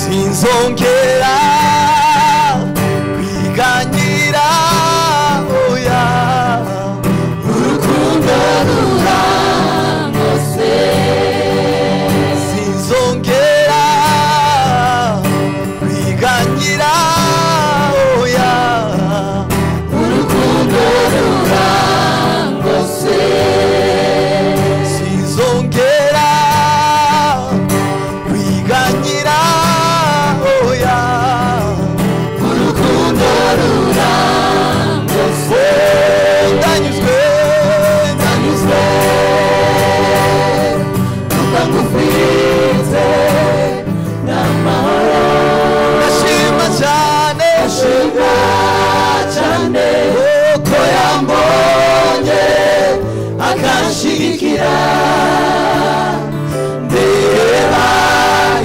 nzongera kwiganira oya urukundo rurangose sinzongera kwiganira oya urukundo rurangose sinzongera kwiganira oya urukundo rurangose ndanyuzwe ndanyuzwe kuba ngufize n'amahoro ndashima cyane ndashima cyane kuko yambonye akanshyigikira ndeba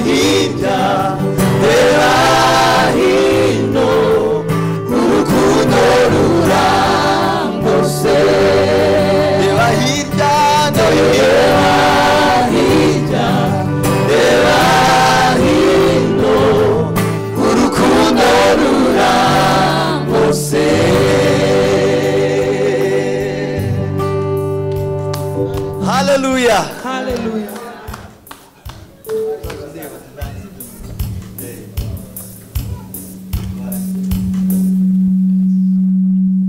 hirya ndeba hino urukundo rurangose ndeba hirya ndeba hirya ndeba hino urukundo rurangose haleluya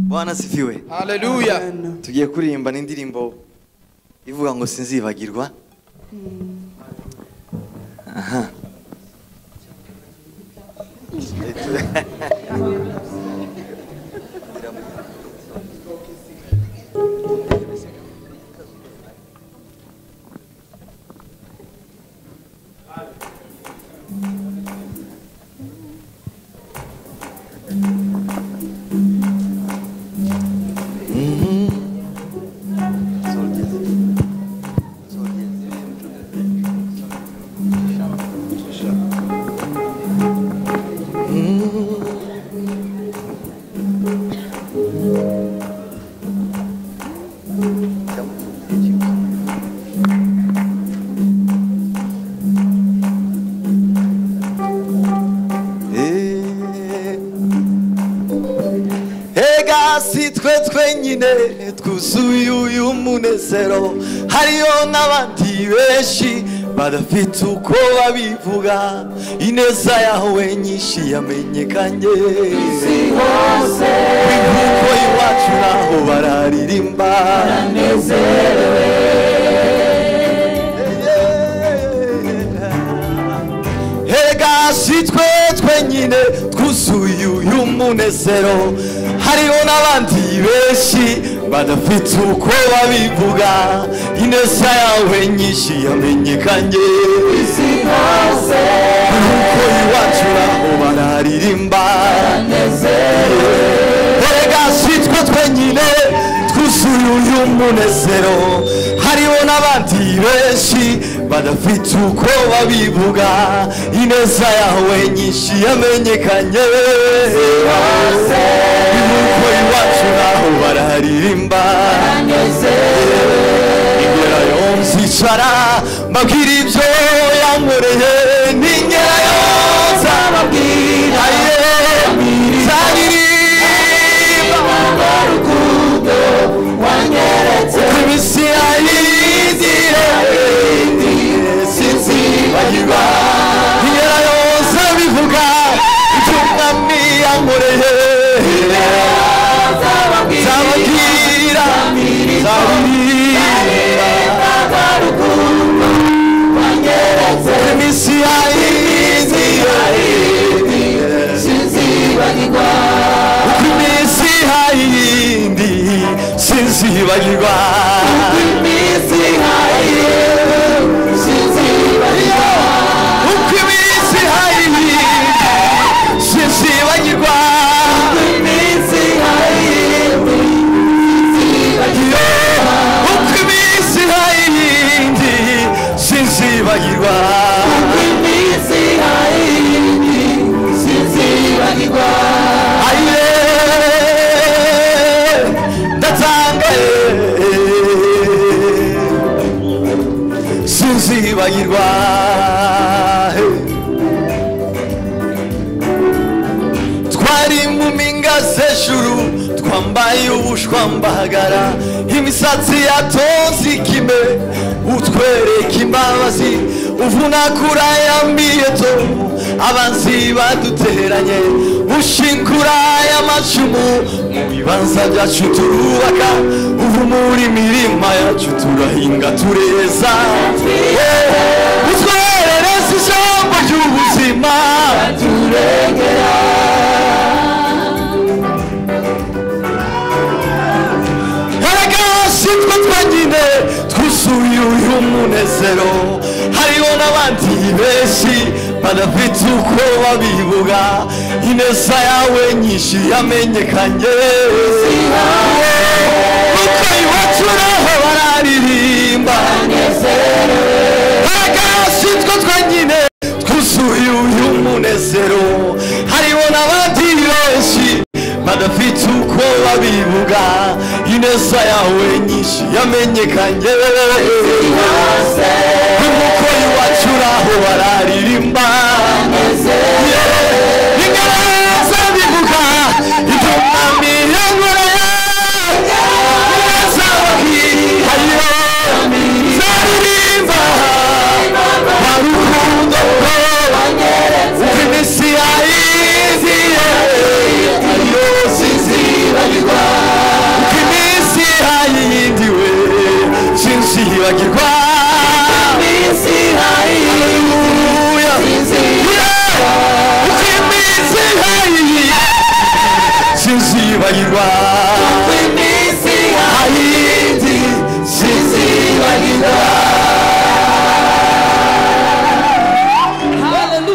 bwana sifiwe Haleluya. tugiye kuririmba n'indirimbo ivuga ngo sinzibagirwa aha ega si twe twenyine twuzuye uyu munezero hariyo n'abandi benshi badafite uko babivuga ineza yawe nyinshi yamenyekanye isi hose imvugo iwacu naho bararirimba baranezerewe Ega si twe twenyine twuzuye uyu munezero hariho n'abandi benshi badafite uko babivuga ineza yawe nyinshi yamenyekanye isi hose kuko iwacu naho bararirimba Ega si twe twenyine twuzuye uyu munezero hariho n'abandi benshi badafite uko babivuga ineza yawe nyinshi yamenyekanye imuko iwacu naho bararirimba ingera yo nzicara mbabwira ibyo yankoreye n'ingera yo nzababwira nzaririmba rukundo wanyeretse kubisi ayizire sinzibagirwa ingera yose bivuga icyo umwami yankoreye nzababwira nzaririmba rukundo wanyeretse kubisi ayizire sinzibagirwa iminsi hayindi sinzibagirwa iminsi hayindi sinzibagirwa uko iminsi hayindi sinzibagirwa iminsi hayindi sinzibagirwa uko iminsi hayindi sinzibagirwa uko iminsi hayindi sinzibagirwa ayiye ndatangaye sinzibagirwa hejuru twambaye ubushwa mbahagara imisatsi yatonze ikime utwereka imbabazi uvunakura yambiyeto abanzi baduteranye ushingura y'amacumu mu bibanza byacu turubaka uvumura imirima yacu turahinga tureza Yeah. utwerereza ijambo ry'ubuzima haragashitwe twonyine twuzuye uyu munezero hariho n'abandi benshi badafite uko babivuga ineza yawe nyinshi yamenyekanye kuko iwacu naho bararirimba haragashitwe twonyine twuzuye uyu munezero hariho n'abandi benshi badafite uko babivuga ineza yawe nyinshi yamenyekanye nk'uko iwacu naho bararirimba Yeah. ineza bivuga iby'umwami yankoreye ineza bakihariyo zaririmba barukundo uko iminsi yahiziye yose izibagirwa uko iminsi yahindiwe byinshi yibagirwa Hallelujah. Yeah. Uko iminsi yahiye byinshi yibagirwa uko iminsi yahindi byinshi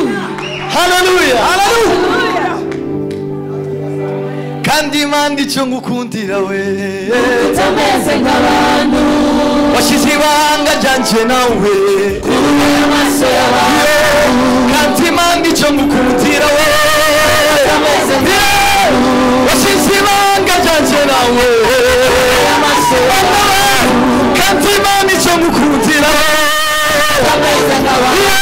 Hallelujah. Hallelujah. kandi imana icyo ngukundira we utameze nk'abantu washyize ibanga ryanjye nawe kubera amaso y'abantu kandi imana icyo ngukundira we utameze nk'abantu washyize ibanga ryanjye nawe kubera amaso y'abantu kandi imana icyo ngukundira we utameze nk'abantu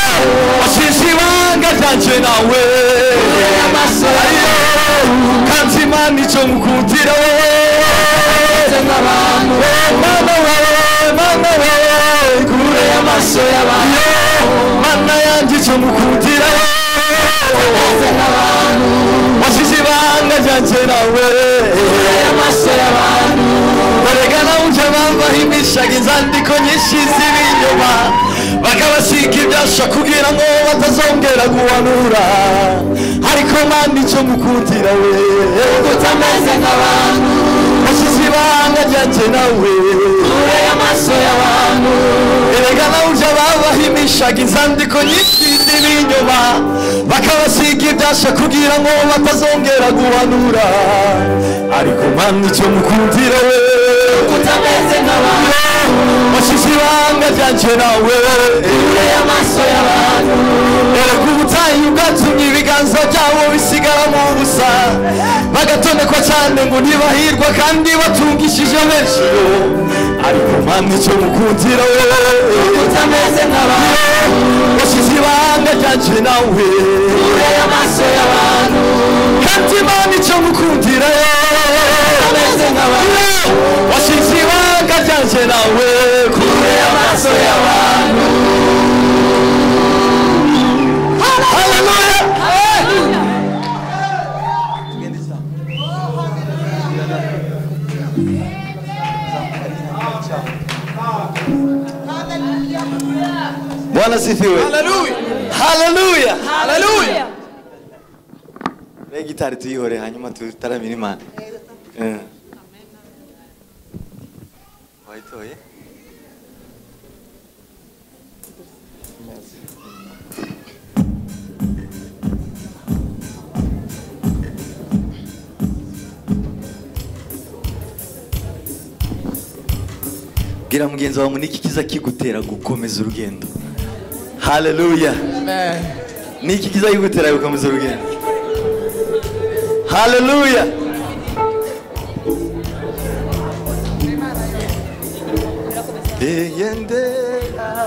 washyize ibanga ryanjye nawe kubera amaso y'abantu kandi imana icyo ngukundira we mana wawe mana wawe kure amaso y'abantu mana yanjye icyo ngukundira we wasize ibanga ryanjye nawe barega nawe uje bambaho imishaga inzandiko nyinshi z'ibinyoma bakabasiga ibyasha kugira ngo batazongera guhanura ariko manda icyo ngukundira we utameze nk'abantu wasize ibanga ryanjye nawe kure amaso y'abantu erega nawe uje babaho imishaga inzandiko nyinshi z'ibinyoma bakabasiga ibyasha kugira ngo batazongera guhanura ariko mwana icyo mukundira we utameze nk'abantu washyize ibanga ryanjye nawe kure amaso y'abantu erega ubutayu bwatumye ibiganza byabo bisigara mu busa bagatonekwa cyane ngo ntibahirwa kandi batungishije benshi ariko mwana icyo mukundira we utameze nk'abantu washyize ibanga ryanjye nawe kure amaso y'abantu kandi imana icyo mukundira yo utameze nk'abantu washyize ibanga ryanjye nawe kure amaso y'abantu Hallelujah! Bwana sifiwe. Haleluya. Haleluya. Rege gitari tuyihore hanyuma tutaramira Imana. Eh. Wayitoye? Bwira mugenzi wawe muniki kiza kigutera gukomeza urugendo. Haleluya. Niki kiza kigutera gukomeza urugendo. Haleluya. Eyendera.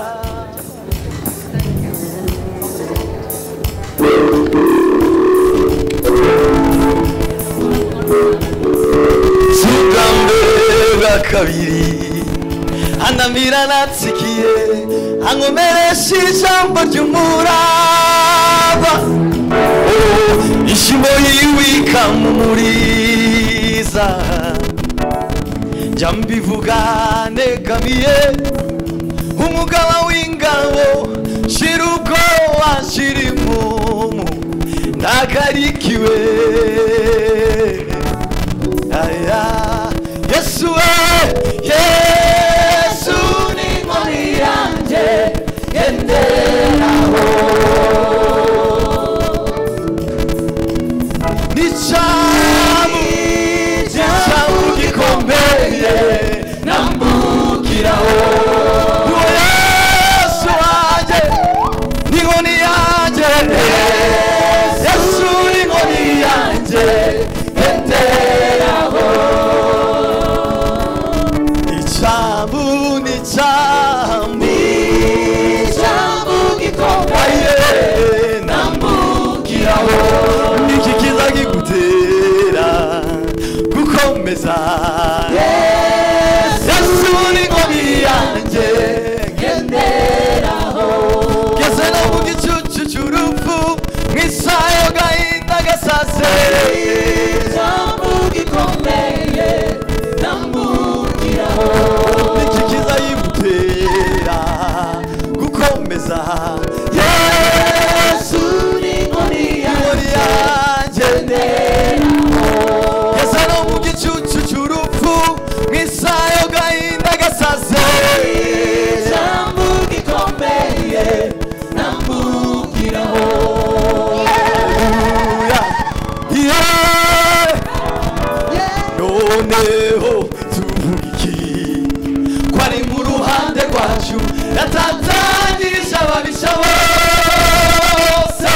kabiri anamira natsikiye ankomeresha ijambo ry'umuraba Oh, ishimo yiwe ikamumuriza njya mbivuga negamiye umugaba w'ingabo shira ubwoba shira impumu ntagarikiwe aya yesu we yesu ni inkoni yanjye yenderaho n'icamu icamu gikomeye nambukiraho uwo yesu wanjye n'inkoni yanjye yesu n'inkoni yanjye yenderaho icamu n'icamu icamu gikomeye nambukiraho niki kizagigutera gukomeza yesu n'inkoni yanjye ngenderaho ngeze no mu gicucu cy'urupfu mu isaha y'agahinda gasase ijambo gikomeye ndambukiraho niki kizayimutera gukomeza yesu n'inkoni yanjye ngeze no mu gicucu cy'urupfu mu isaha y'agahinda gasase ijambo gikomeye ndambukiraho yeah. noneho tuvuga iki ko ari mu ruhande rwacu yatatangirije ababisha bose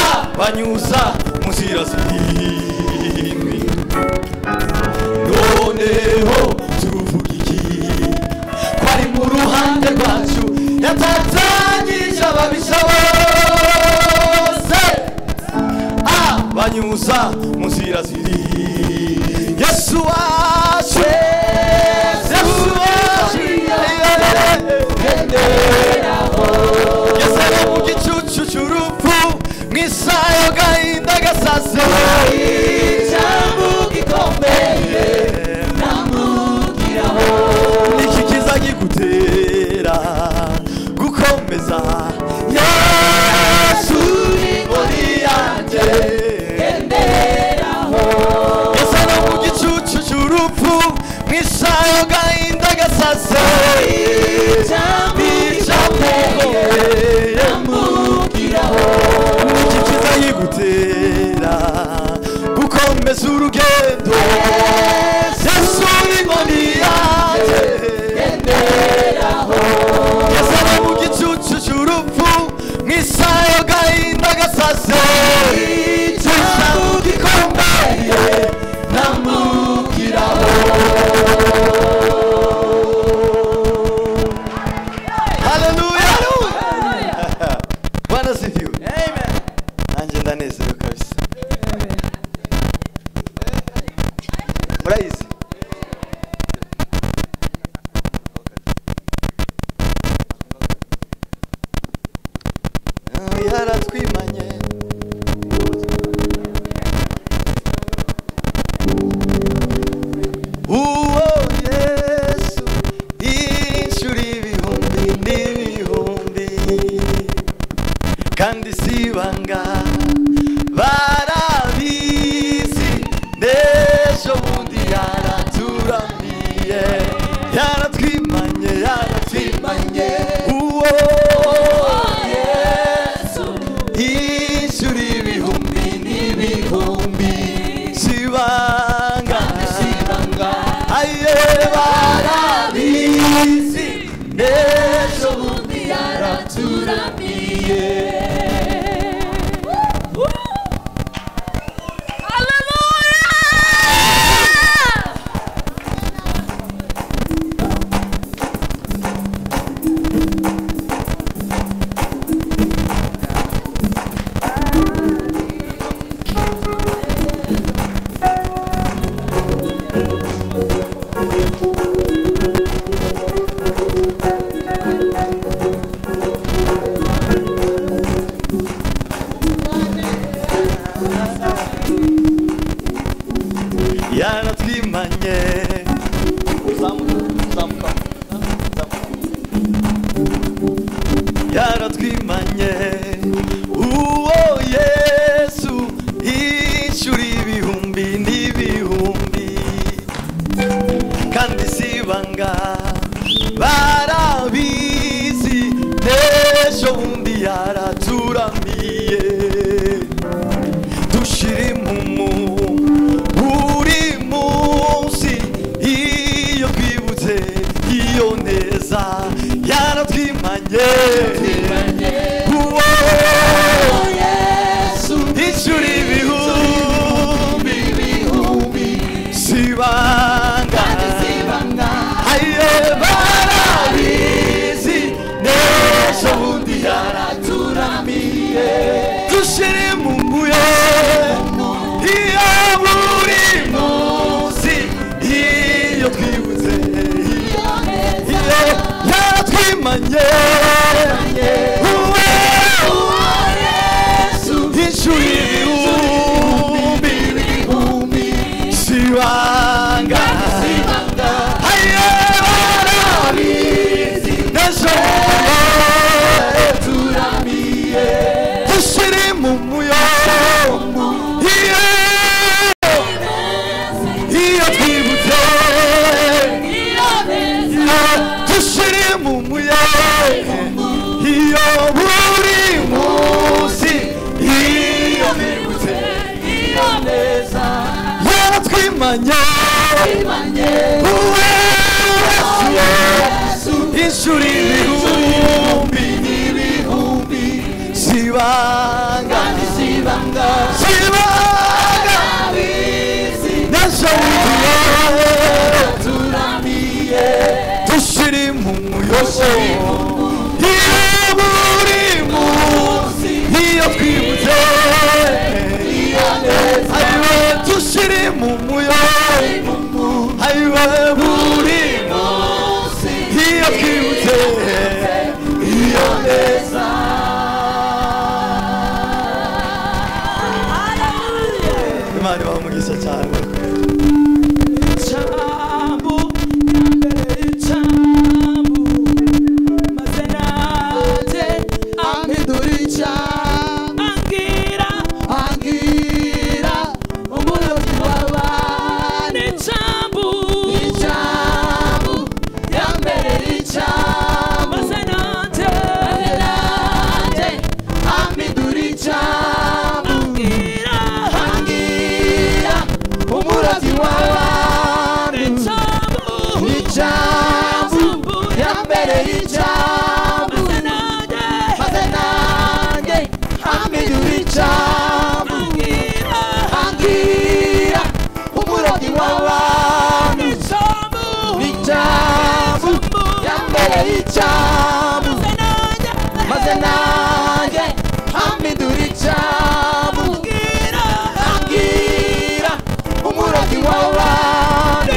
abanyuza mu nzira zirindwi noneho tuvuga iki ko ari mu ruhande rwacu yatatangirije ababisha bose abanyuza mu nzira ziri yesu wacu yesu wacu yasaba mu gicucu cy'urupfu mu isaha y'agahinda gasaze ijambo gikomeye namugiraho niki kizagigutera gukomeza yesu ni muri yanjye gasana mu gicucu cy'urupfu mu isaha y'agahinda gasasa iki kizayigutera gukomeza urugendo yesu n'inkoni yanjye gasana mu gicucu cy'urupfu mu isaha y'agahinda gasasa ijambo gikomeye namugiraho haleluya bwana sifiwe nanjye ndanezerewe kabisa murayizi Ah, yaratwimanye uwo yesu inshuro ibihumbi n'ibihumbi kandi sibanga barabizi n'ejo bundi yaraturamiye yaratwimanye yaratwimanye uwo yesu inshuro ibihumbi n'ibihumbi sibanga aye barabizi n'ejo bundi yaraturamiye dushire mu mbuyo iyo buri munsi iyo twibuze iyo yaratwimanye uwe Yesu inshuro ibihumbi ibihumbi sibanga ayobarabizi ndashobora turamiye dushire mu muyobo iyo iyo twibutse dushire mu muyobo iyo buri munsi iyo twibutse iyo neza yaratwimanye uwe Yesu inshuro ibihumbi n'ibihumbi sibanga sibanga sibanga nashawiye turamiye dushiri mu muyosho iyo buri munsi iyo twibutse iyo neza ayiwe dushiri mu muyosho ayiwe buri munsi iyo twibutse iyo neza imana ibaha cyane umuravyi w'abantu ijambo ya mbere y'ijambo maze nanjye amidura ijambo ambwira umuravyi w'abantu ijambo ya mbere y'ijambo maze nanjye amidura ijambo ambwira umuragi w'abandi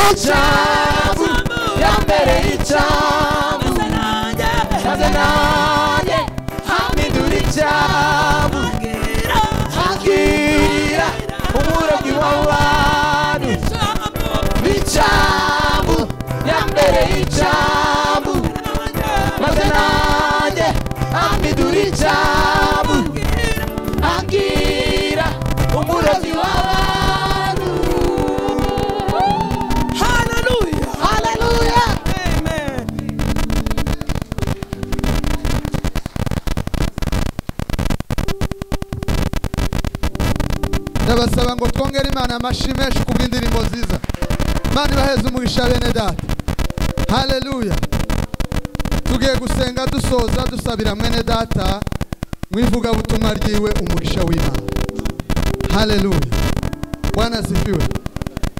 y'ijambo ya mbere y'ijambo maze nanjye hamidura ijambo ambwira umuragi w'abandi y'ijambo ya mbere y'ijambo maze nanjye hamidura ijambo ambwira umurozi w'abantu haleluya haleluya ndabasaba ngo twongere imana amashyi menshi ku bw'indirimbo nziza imana ibaheze umugisha bene data haleluya tugiye gusenga dusoza dusabira mwene data mu ivugabutumwa ryiwe umugisha w'imana haleluya bwana asifiwe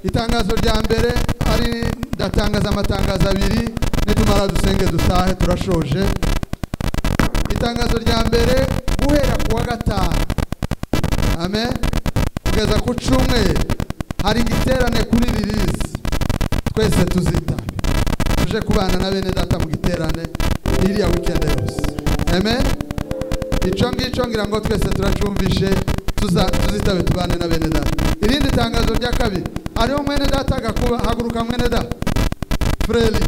itangazo rya mbere ari ndatangaza amatangazo abiri nitumara dusenge dutahe turashoje itangazo rya mbere guhera ku wa gatanu amen kugeza ku cyumweru hari igiterane kuri ririzi twese tuzitabe tuje kubana na bene data mu giterane iriya wikende yose amen icyo ngicyo ngira ngo twese turacumvishe tuza- tuzitabe tubane na bene data irindi tangazo rya kabiri hariho mwene data agakuba haguruka mwene data fureri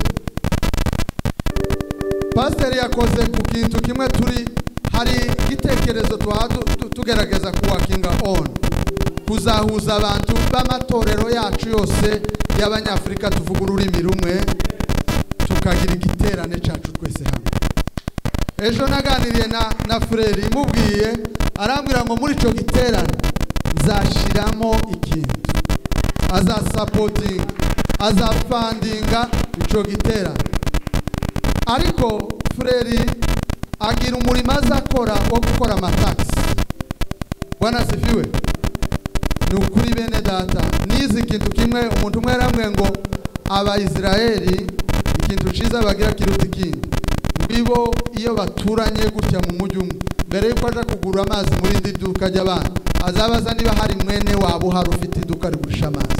pasiteri yakoze ku kintu kimwe turi hari igitekerezo twaha tu- tu- tugerageza kuwakinga on kuzahuza abantu b'amatorero yacu yose y'abanyafurika tuvuga ururimi rumwe tukagira igiterane cyacu twese hamwe ejo naganiriye na na fureri mubwiye arambwira ngo muri icyo giterane nzashyiramo ikintu azasapotinga azafandinga icyo giterane ariko fureri agira umurimo azakora wo gukora amatagisi bwana sifiwe ni ukuri bene data nizi ikintu kimwe umuntu umwe yaramwe ngo abayisiraheli ikintu cyiza bagira kiruta ikindi bibo iyo baturanye gutya mu mujyi umwe mbere yuko aja kugura amazi muri indi duka ry'abandi azabaza niba hari mwene wabo uhari ufite iduka rigurisha amazi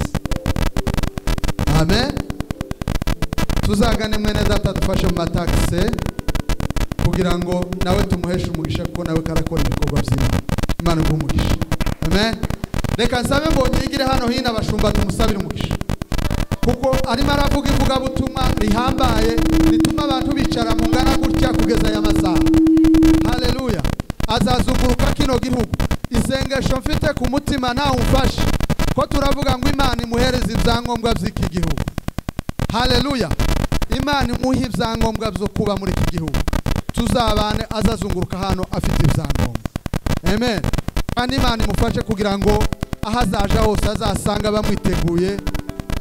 amen tuzagane mwene data dufashe mu matakise kugira ngo nawe tumuheshe umugisha kuko nawe karakora ibikorwa by'imana imana iguha umugisha amen reka nsabe mbonyigire hano hino abashumba tumusabire umugisha kuko arimo aravuga ivugabutumwa rihambaye rituma abantu bicara mu ngana gutya kugeza aya masaha haleluya azazuguruka kino gihugu isengesho mfite ku mutima nawe umfashe ko turavuga ngo imana imuhereze ibyangombwa by'iki gihugu haleluya imana imuhe ibyangombwa byo kuba muri iki gihugu tuzabane azazunguruka hano afite ibyangombwa amen kandi imana imufashe kugira ngo aho azaja hose azasanga bamwiteguye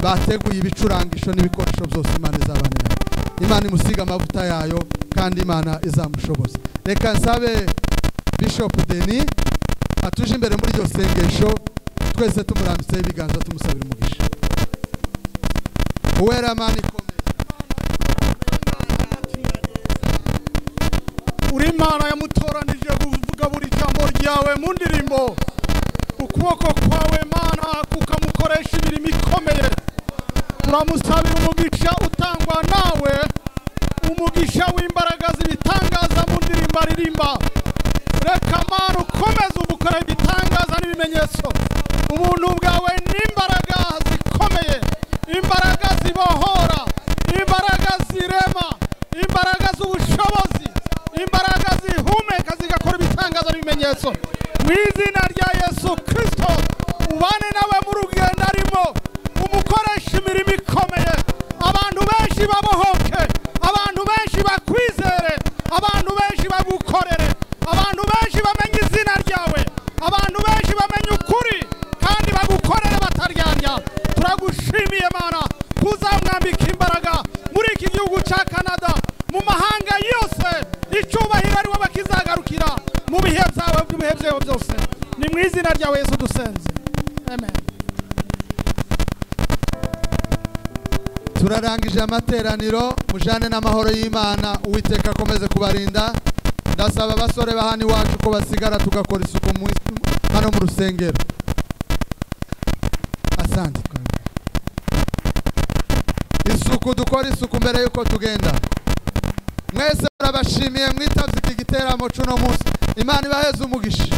bateguye ibicurangisho n'ibikoresho byose imana izabanira imana imusiga amavuta yayo kandi imana izamushoboza reka nsabe bishop denis atuje imbere muri iryo sengesho twese tumurambitseho ibiganza tumusabira umugisha uwera mani ikomeye uri imana yamutoranije kuvuga buri jambo ryawe mu ndirimbo ukuboko kwawe mana kukamukoresha imirimo ikomeye turamusabira umugisha utangwa nawe umugisha w'imbaraga z'ibitangaza mu ndirimbo aririmba reka mana ukomeze umukore ibitangaza n'ibimenyetso ubuntu bwawe n'imbaraga zikomeye imbaraga zibohora imbaraga zirema imbaraga z'ubushobozi imbaraga zihumeka zigakora ibitangaza n'ibimenyetso mu izina rya yesu kirisito ubane nawe mu rugendo arimo umukoresha imirimo ikomeye abantu benshi babohoke abantu benshi bakwizere abantu benshi bagukorere abantu benshi bamenye izina ryawe abantu benshi bamenye ukuri kandi bagukorere bataryarya turagushimiye mana kuzamwambika imbaraga muri iki gihugu cya canada mu mahanga yose icyubahiro ariwe bakizagarukira mu bihe byawe by'ibihe byawe byose ni mu izina ryawe yesu dusenze amen turarangije amateraniro mujane n'amahoro y'imana uwiteka akomeze kubarinda ndasaba abasore ba hano iwacu ko basigara tugakora isuku mu- hano mu rusengero asante isuku dukora isuku mbere y'uko tugenda mwese turabashimiye mwitabye iki giteramo c'uno munsi imana ibaheze umugisha